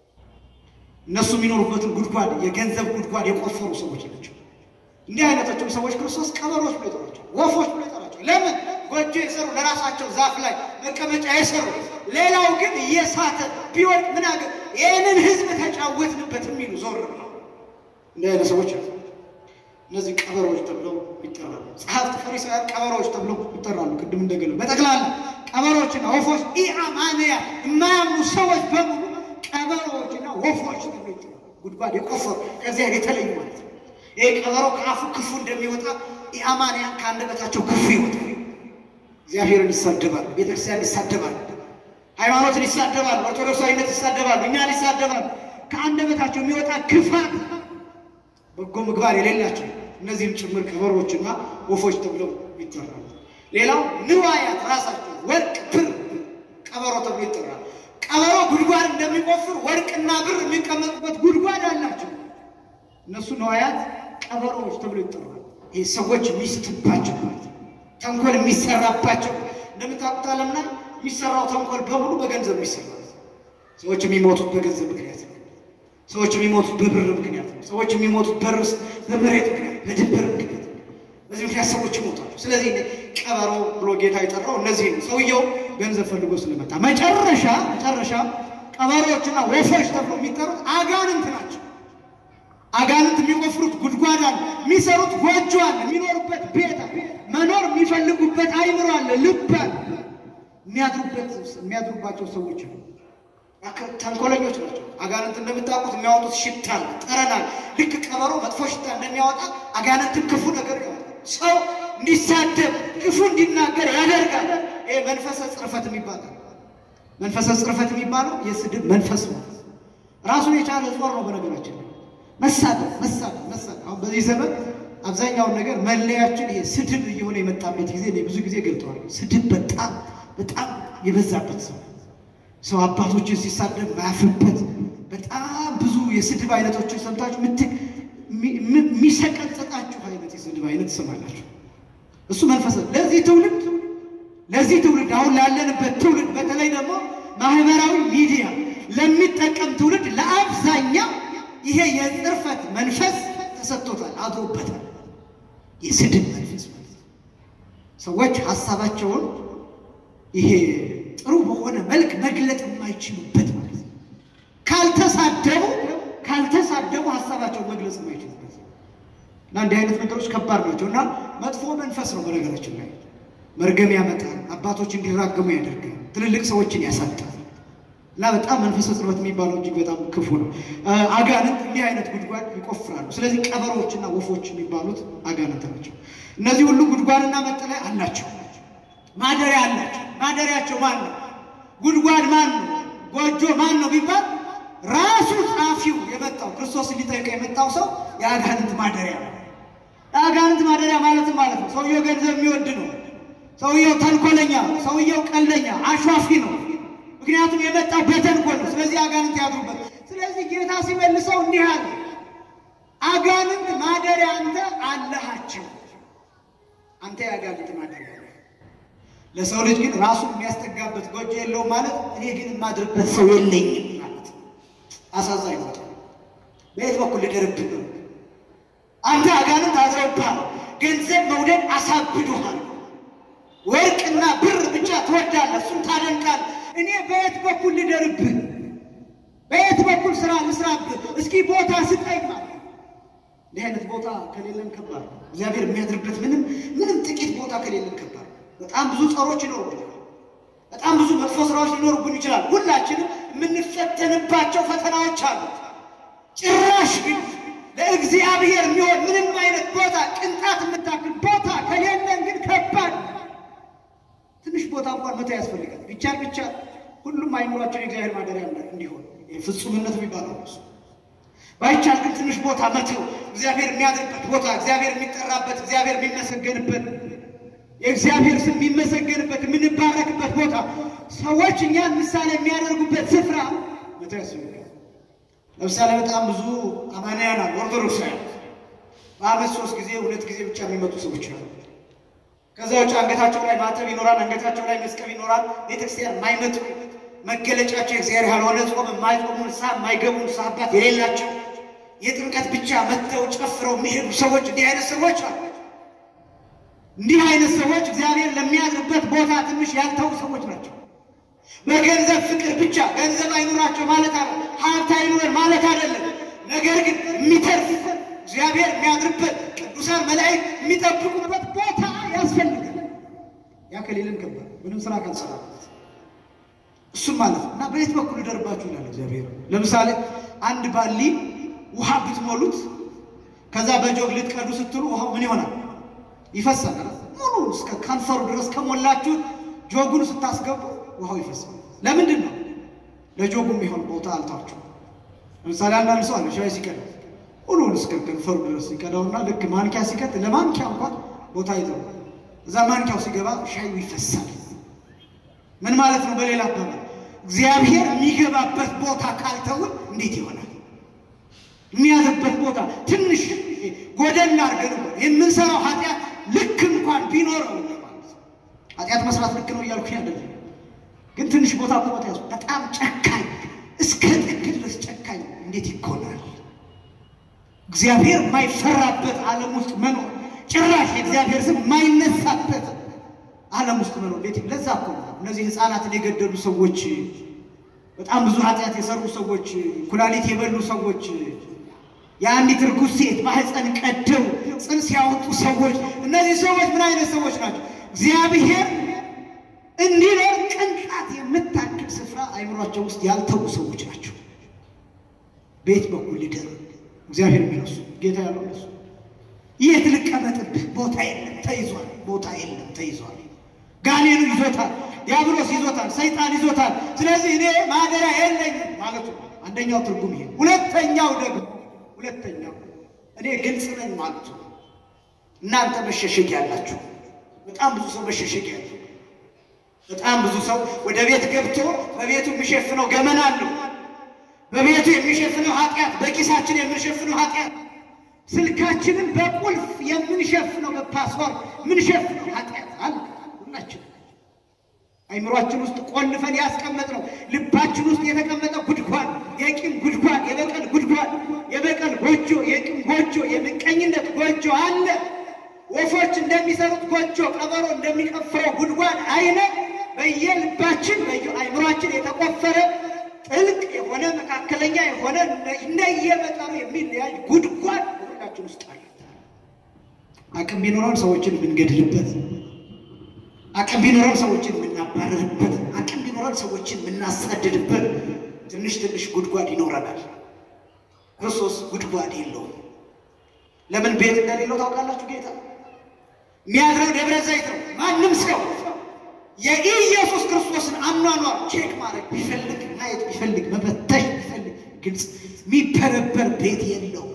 እነሱ የሚኖሩበትን ጉድጓድ የገንዘብ ጉድጓድ የቆፈሩ ሰዎች ናቸው። እንዲህ አይነቶችም ሰዎች ክርስቶስ ቀበሮች ብሎ ይጠራቸው፣ ወፎች ብሎ ይጠራቸው። ለምን ጎጆ የሰሩ ለራሳቸው ዛፍ ላይ መቀመጫ የሰሩ ሌላው ግን እየሳተ ቢወድቅ ምን አገር ይህንን ሕዝብ ተጫወትንበት የሚሉ ዞር ነው። እንዲህ አይነት ሰዎች አሉ። እነዚህ ቀበሮች ተብለው ይጠራሉ። ጸሐፍት ፈሪሳውያን ቀበሮች ተብለው ይጠራሉ። ቅድም እንደገለ በጠቅላላ ቀበሮችና ወፎች ኢአማንያ የማያምኑ ሰዎች በሙሉ ቀበሮችና ወፎች ተብለው ይጠራሉ። ጉድጓድ የቆፈሩ ከዚያ የተለዩ ማለት ነው። ይህ ቀበሮ ከአፉ ክፉ እንደሚወጣ ኢአማንያን ከአንደበታቸው ክፉ ይወጣል። እግዚአብሔርን ይሳደባሉ፣ ቤተክርስቲያን ይሳደባሉ፣ ሃይማኖትን ይሳደባሉ፣ ኦርቶዶክሳዊነት ይሳደባሉ፣ እኛን ይሳደባሉ። ከአንደበታቸው የሚወጣ ክፋት በጎ ምግባር የሌላቸው እነዚህም ጭምር ቀበሮችና ወፎች ተብለው ይጠራሉ። ሌላው ንዋያት ራሳቸው ወርቅ፣ ብር ቀበሮ ተብሎ ይጠራል። ቀበሮ ጉድጓድ እንደሚቆፍር ወርቅና ብር የሚቀመጡበት ጉድጓድ አላቸው። እነሱ ንዋያት ቀበሮዎች ተብሎ ይጠራሉ። ይህ ሰዎች የሚስትባቸው ማለት ነው። ተንኮል የሚሰራባቸው እንደምታውቁት ዓለም ላይ የሚሰራው ተንኮል በሙሉ በገንዘብ የሚሰራ ሰዎች የሚሞቱት በገንዘብ ምክንያት ነው። ሰዎች የሚሞቱት በብር ምክንያት ነው። ሰዎች የሚሞቱት በርስ በመሬት ምክንያት በድንበር ምክንያት በዚህ ምክንያት ሰዎች ይሞታሉ። ስለዚህ ቀበሮ ብሎ ጌታ የጠራው እነዚህ ነው። ሰውየው ገንዘብ ፈልጎ ስለመጣ መጨረሻ መጨረሻ ቀበሮዎችና ወፎች ተብሎ የሚጠሩት አጋንንት ናቸው። አጋንንት የሚቆፍሩት ጉድጓድ አለ፣ የሚሰሩት ጎጆ አለ፣ የሚኖሩበት ቤት አለ፣ መኖር የሚፈልጉበት አይምሮ አለ፣ ልብ አለ፣ የሚያድሩበት የሚያድሩባቸው ሰዎች ነው። ተንኮለኞች ናቸው። አጋንንት እንደምታውቁት የሚያወጡት ሽታ አለ፣ ጠረን አለ። ልክ ቀበሮ መጥፎ ሽታ እንደሚያወጣ አጋንንትን ክፉ ነገር ያወጣል። ሰው እንዲሳደብ ክፉ እንዲናገር ያደርጋል። ይሄ መንፈሰ ጽርፈት የሚባለው መንፈሰ ጽርፈት የሚባለው የስድብ መንፈስ ነው። ራሱን የቻለ ጾር ነው። በነገራችን መሳደብ መሳደብ መሳደብ አሁን በዚህ ዘመን አብዛኛውን ነገር መለያችን ይሄ ስድብ እየሆነ የመጣበት ጊዜ እኔ ብዙ ጊዜ ገልጠዋል። ስድብ በጣም በጣም የበዛበት ሰው ሰው አባቶችን ሲሳደብ ማያፍርበት በጣም ብዙ የስድብ አይነቶችን ሰምታችሁ ምትክ የሚሰቀጥጣችሁ አይነት የስድብ አይነት ትሰማላችሁ። እሱ መንፈስ ለዚህ ትውልድ ለዚህ ትውልድ አሁን ላለንበት ትውልድ በተለይ ደግሞ ማህበራዊ ሚዲያ ለሚጠቀም ትውልድ ለአብዛኛው ይሄ የጽርፈት መንፈስ ተሰጥቶታል፣ አድሮበታል። የስድብ መንፈስ ማለት ነው። ሰዎች ሀሳባቸውን ይሄ ጥሩ በሆነ መልክ መግለጥ የማይችሉበት ማለት ነው። ካልተሳደቡ ካልተሳደቡ ሀሳባቸውን መግለጽ የማይችሉበት እና እንዲህ አይነት ነገሮች ከባድ ናቸው እና መጥፎ መንፈስ ነው። በነገራችን ላይ መርገም ያመጣል፣ አባቶች እንዲራገሙ ያደርጋል፣ ትልልቅ ሰዎችን ያሳጣል እና በጣም መንፈሰ ጽርፈት የሚባለው እጅግ በጣም ክፉ ነው። አጋንንት እንዲህ አይነት ጉድጓድ ይቆፍራሉ። ስለዚህ ቀበሮችና ወፎች የሚባሉት አጋንንት ናቸው። እነዚህ ሁሉ ጉድጓድና መጠለያ አላቸው፣ ማደሪያ አላቸው። ማደሪያቸው ማን ነው? ጉድጓድ ማን ነው? ጎጆ ማን ነው ቢባል ራሱ ጸሐፊው የመጣው ክርስቶስ ሊጠይቀው የመጣው ሰው የአጋንንት ማደሪያ ነው። የአጋንንት ማደሪያ ማለትም ማለት ነው ሰውየው ገንዘብ የሚወድ ነው። ሰውየው ተንኮለኛ ነው። ሰውየው ቀልደኛ አሿፊ ነው። ምክንያቱም የመጣው በተንኮል ነው። ስለዚህ አጋንንት ያድሩበት። ስለዚህ ጌታ ሲመልሰው እንዲህ አለ፣ አጋንንት ማደሪያ አንተ አለሃቸው። አንተ የአጋንንት ማደሪያ ነህ። ለሰው ልጅ ግን ራሱን የሚያስጠጋበት ጎጆ የለውም ማለት እኔ ግን የማድርበት ሰው የለኝም ማለት ነው። አሳዛኝ ቦታ በየት በኩል ልደርብህ ነው? አንተ አጋንንት አድረውብሃል። ገንዘብ መውደድ አሳብዶሃል። ወርቅና ብር ብቻ ትወዳለህ፣ እሱን ታደንቃለህ። እኔ በየት በኩል ልደርብህ? በየት በኩል ስራ ልስራብህ? እስኪ ቦታ ስጠኝ ማለት እንዲህ አይነት ቦታ ከሌለን ከባድ ነው። እግዚአብሔር የሚያድርበት ምንም ምንም ጥቂት ቦታ ከሌለን ከባድ ነው። በጣም ብዙ ጸሮች ይኖሩብናል። በጣም ብዙ መጥፎ ስራዎች ሊኖሩብን ይችላል። ሁላችንም የምንፈተንባቸው ፈተናዎች አሉ። ጭራሽ ግን ለእግዚአብሔር የሚሆን ምንም አይነት ቦታ ቅንጣት የምታክል ቦታ ከሌለን ግን ከባድ ትንሽ ቦታ እንኳን መተው ያስፈልጋል። ቢቻል ብቻ ሁሉም አይምሯቸው የእግዚአብሔር ማደሪያ እንዲሆን ፍጹምነት የሚባለው እሱ ባይቻል ግን ትንሽ ቦታ መተው እግዚአብሔር የሚያድርበት ቦታ እግዚአብሔር የሚጠራበት እግዚአብሔር የሚመሰገንበት የእግዚአብሔር ስም የሚመሰገንበት የምንባረክበት ቦታ ሰዎች እኛን ምሳሌ የሚያደርጉበት ስፍራ መተው ያስፈልጋል። ለምሳሌ በጣም ብዙ አማንያን አሉ፣ ኦርቶዶክሳውያን በዓመት ሶስት ጊዜ ሁለት ጊዜ ብቻ የሚመጡ ሰዎች አሉ። ከዛ ውጭ አንገታቸው ላይ ማተብ ይኖራል፣ አንገታቸው ላይ መስቀል ይኖራል። ቤተክርስቲያን የማይመጡ መገለጫቸው እግዚአብሔር ያልሆነ ጾም የማይጾሙ ንስሐ የማይገቡ ንስሐ አባት የሌላቸው የጥምቀት ብቻ መጥተው ጨፍረው የሚሄዱ ሰዎች እንዲህ አይነት ሰዎች አሉ። እንዲህ አይነት ሰዎች እግዚአብሔር ለሚያድርበት ቦታ ትንሽ ያልተው ሰዎች ናቸው። በገንዘብ ፍቅር ብቻ ገንዘብ አይኑራቸው ማለት አለ ሀብት አይኑረን ማለት አይደለም። ነገር ግን የሚተርፍ እግዚአብሔር የሚያድርበት ቅዱሳን መላእክት የሚጠብቁበት ቦታ ያስፈልጋል። ያ ከሌለን ከባድ ምንም ስራ ካልሰራ እሱም ማለት ነው እና በየት በኩል ይደርባችሁ ይላል እግዚአብሔር። ለምሳሌ አንድ ባሊ ውሃ ብትሞሉት ከዛ በጆግ ልትቀዱ ስትሉ ውሃው ምን ይሆናል? ይፈሳል። ሙሉ እስከ ከንፈሩ ድረስ ከሞላችሁት ጆጉን ስታስገቡ ውሃው ይፈሳል። ለምንድን ነው? ለጆጉ የሚሆን ቦታ አልታችሁ። ለምሳሌ አንዳንድ ሰው አለ ሻይ ሲቀዳ ሁሉን እስከ ከንፈሩ ድረስ ሲቀዳውና ልክ ማንኪያ ሲቀጥ ለማንኪያ እንኳን ቦታ ይዘው እዛ ማንኪያው ሲገባ ሻዩ ይፈሳል። ምን ማለት ነው? በሌላ አባባል እግዚአብሔር የሚገባበት ቦታ ካልተውን እንዴት ይሆናል? የሚያዝበት ቦታ ትንሽ ጎደል አድርገን የምንሰራው ኃጢአት ልክ እንኳን ቢኖረው ማለት ነው። ኃጢአት መስራት ልክ ነው እያልኩ አይደለም፣ ግን ትንሽ ቦታ እኮ ቦታ ያዙ። በጣም ጨካኝ እስከ ጥግ ድረስ ጨካኝ እንዴት ይኮናል? እግዚአብሔር የማይፈራበት ዓለም ውስጥ መኖር ጭራሽ የእግዚአብሔር ስም የማይነሳበት ዓለም ውስጥ መኖር እንዴት ለዛ እኮ ነው እነዚህ ሕፃናትን የገደሉ ሰዎች በጣም ብዙ ኃጢአት የሰሩ ሰዎች ኩላሊት የበሉ ሰዎች የአንዲት ርጉዝ ሴት ማህፀን ቀደው ጽንስ ያወጡ ሰዎች እነዚህ ሰዎች ምን አይነት ሰዎች ናቸው? እግዚአብሔር እንዲኖር ቅንጣት የምታክል ስፍራ አይምሯቸው ውስጥ ያልተዉ ሰዎች ናቸው። በየት በኩል ሊደር እግዚአብሔር የሚነሱ ጌታ ያለው እነሱ የት ልቀመጥብህ? ቦታ የለም ተይዟል። ቦታ የለም ተይዟል። ጋኔኑ ይዞታል፣ ዲያብሎስ ይዞታል፣ ሰይጣን ይዞታል። ስለዚህ እኔ ማደሪያ የለኝም ማለቱ ነው። አንደኛው ትርጉም ይሄ። ሁለተኛው ደግሞ ሁለተኛው እኔ ግልጽ ነኝ ማለቱ ነው። እናንተ መሸሸግ ያላችሁ በጣም ብዙ ሰው መሸሸግ ያለው በጣም ብዙ ሰው ወደ ቤት ገብቶ በቤቱ የሚሸፍነው ገመና አለው። በቤቱ የሚሸፍነው ኃጢአት፣ በኪሳችን የምንሸፍነው ኃጢአት፣ ስልካችንን በቁልፍ የምንሸፍነው በፓስዋርድ የምንሸፍነው ኃጢአት አለ ሁላችን አይምሯችን ውስጥ ቆልፈን ያስቀመጥነው ልባችን ውስጥ የተቀመጠ ጉድጓድ፣ የቂም ጉድጓድ፣ የበቀል ጉድጓድ፣ የበቀል ጎጆ፣ የቂም ጎጆ፣ የምቀኝነት ጎጆ አለ። ወፎች እንደሚሰሩት ጎጆ፣ ቀበሮ እንደሚቀፍረው ጉድጓድ አይነት በየልባችን በየአይምሯችን የተቆፈረ ጥልቅ የሆነ መካከለኛ የሆነ እንደየመጠኑ የሚለያይ ጉድጓድ ሁላችን ውስጥ አለ። አቅም ቢኖረን ሰዎችን የምንገድልበት አቅም ቢኖረን ሰዎችን የምናባረርበት አቅም ቢኖረን ሰዎችን የምናሳድድበት ትንሽ ትንሽ ጉድጓድ ይኖረናል። ክርስቶስ ጉድጓድ የለውም። ለምን ቤት እንደሌለው ታውቃላችሁ? ጌታ የሚያድረው ደብረ ዘይት ነው። ማንም ሰው የኢየሱስ ክርስቶስን አኗኗር ቼክ ማድረግ ቢፈልግ ማየት ቢፈልግ መፈተሽ ቢፈልግ ግልጽ የሚበረበር ቤት የለውም።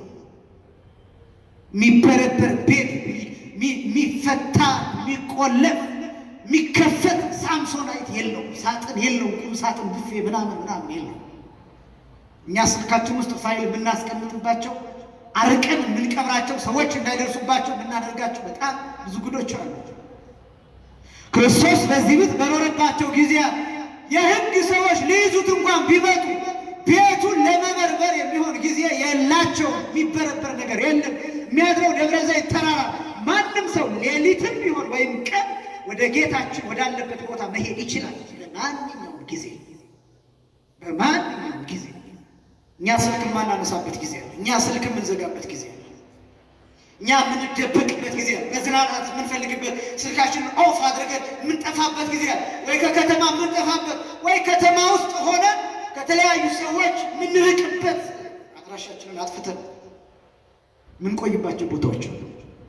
የሚበረበር ቤት የሚፈታ የሚቆለፍ የሚከፈት ሳምሶናይት የለውም። ሳጥን የለውም። ቁም ሳጥን፣ ቡፌ ምናምን ምናምን የለውም። እኛ ስልካችን ውስጥ ፋይል የምናስቀምጥባቸው አርቀን የምንቀብራቸው ሰዎች እንዳይደርሱባቸው የምናደርጋቸው በጣም ብዙ ጉዶች አሉ። ክርስቶስ በዚህ ቤት በኖረባቸው ጊዜ የሕግ ሰዎች ሊይዙት እንኳን ቢመጡ ቤቱን ለመበርበር የሚሆን ጊዜ የላቸውም። የሚበረበር ነገር የለም። የሚያድረው ደብረ ዘይት ተራራ ማንም ሰው ሌሊትም ቢሆን ወይም ቀን ወደ ጌታችን ወዳለበት ቦታ መሄድ ይችላል። በማንኛውም ጊዜ በማንኛውም ጊዜ እኛ ስልክ የማናነሳበት ጊዜ አለ። እኛ ስልክ የምንዘጋበት ጊዜ አለ። እኛ የምንደበቅበት ጊዜ አለ። መዝናናት የምንፈልግበት ስልካችንን ኦፍ አድርገን የምንጠፋበት ጊዜ አለ። ወይ ከከተማ የምንጠፋበት ወይ ከተማ ውስጥ ሆነ ከተለያዩ ሰዎች የምንርቅበት አድራሻችንን አጥፍተን ምንቆይባቸው ቦታዎች አሉ።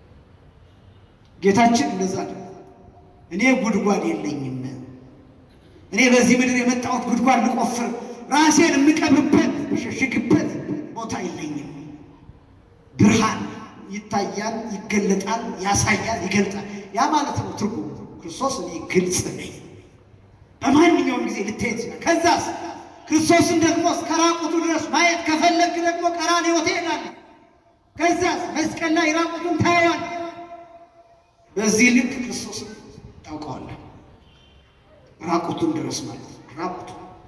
ጌታችን እንደዛ አለ። እኔ ጉድጓድ የለኝም፣ እኔ በዚህ ምድር የመጣሁት ጉድጓድ ልቆፍር ራሴን የምቀብርበት የምሸሽግበት ቦታ የለኝም። ብርሃን ይታያል፣ ይገለጣል፣ ያሳያል፣ ይገልጣል። ያ ማለት ነው ትርጉሙ። ክርስቶስ እኔ ግልጽ ነኝ፣ በማንኛውም ጊዜ ልታየት ይችላል። ከዛስ ክርስቶስን ደግሞ እስከ ራቁቱ ድረስ ማየት ከፈለግ ደግሞ ቀራንዮ ትሄዳለህ። ከዛስ መስቀል ላይ ራቁቱን ታየዋለህ። በዚህ ልክ ክርስቶስን ታውቀዋለህ። ራቁቱን ድረስ ማለት ነው። ራቁቱ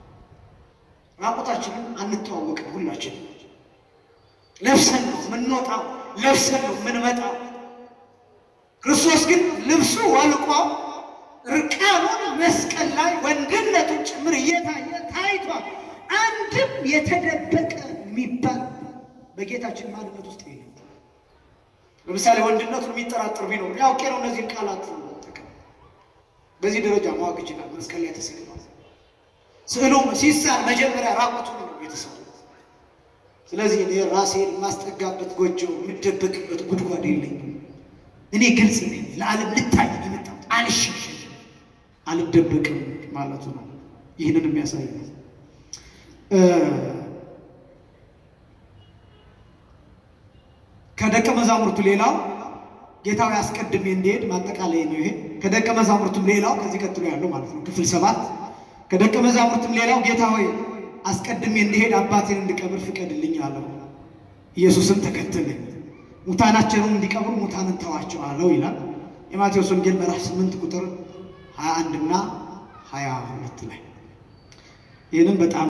ራቁታችንን አንተዋወቅም። ሁላችንም ለብሰን ነው የምንወጣው፣ ለብሰን ነው የምንመጣው። ክርስቶስ ግን ልብሱ ወልቆ እርቃኑን መስቀል ላይ ወንድነቱን ጭምር እየታየ ታይቷል። አንድም የተደበቀ የሚባል በጌታችን ማንነት ውስጥ የለም። ለምሳሌ ወንድነቱን የሚጠራጠር ቢኖር ያውቄ ነው እነዚህን ቃላት ጠቀም በዚህ ደረጃ ማወቅ ይችላል። መስቀል ላይ ተሰቅሏል። ስዕሉም ሲሳል መጀመሪያ ራቁቱን ነው የተሳለው። ስለዚህ እኔ ራሴን የማስጠጋበት ጎጆ የምደበቅበት ጉድጓድ የለኝም። እኔ ግልጽ ነኝ። ለዓለም ልታይ ነው የመጣሁት። አልሸሸግም፣ አልደበቅም ማለቱ ነው። ይህንን የሚያሳይ ነው። ከደቀ መዛሙርቱ ሌላው ጌታዊ አስቀድሜ እንዲሄድ ማጠቃለያ ነው ይሄ። ከደቀ መዛሙርቱም ሌላው ከዚህ ቀጥሎ ያለው ማለት ነው ክፍል ሰባት ከደቀ መዛሙርቱም ሌላው ጌታ ሆይ አስቀድሜ እንዲሄድ አባቴን እንድቀብር ፍቀድልኝ አለው። ኢየሱስም ተከተለኝ፣ ሙታናቸውን እንዲቀብሩ ሙታንን ተዋቸው አለው ይላል የማቴዎስ ወንጌል ምዕራፍ 8 ቁጥር 21 እና 22 ላይ ይህንም በጣም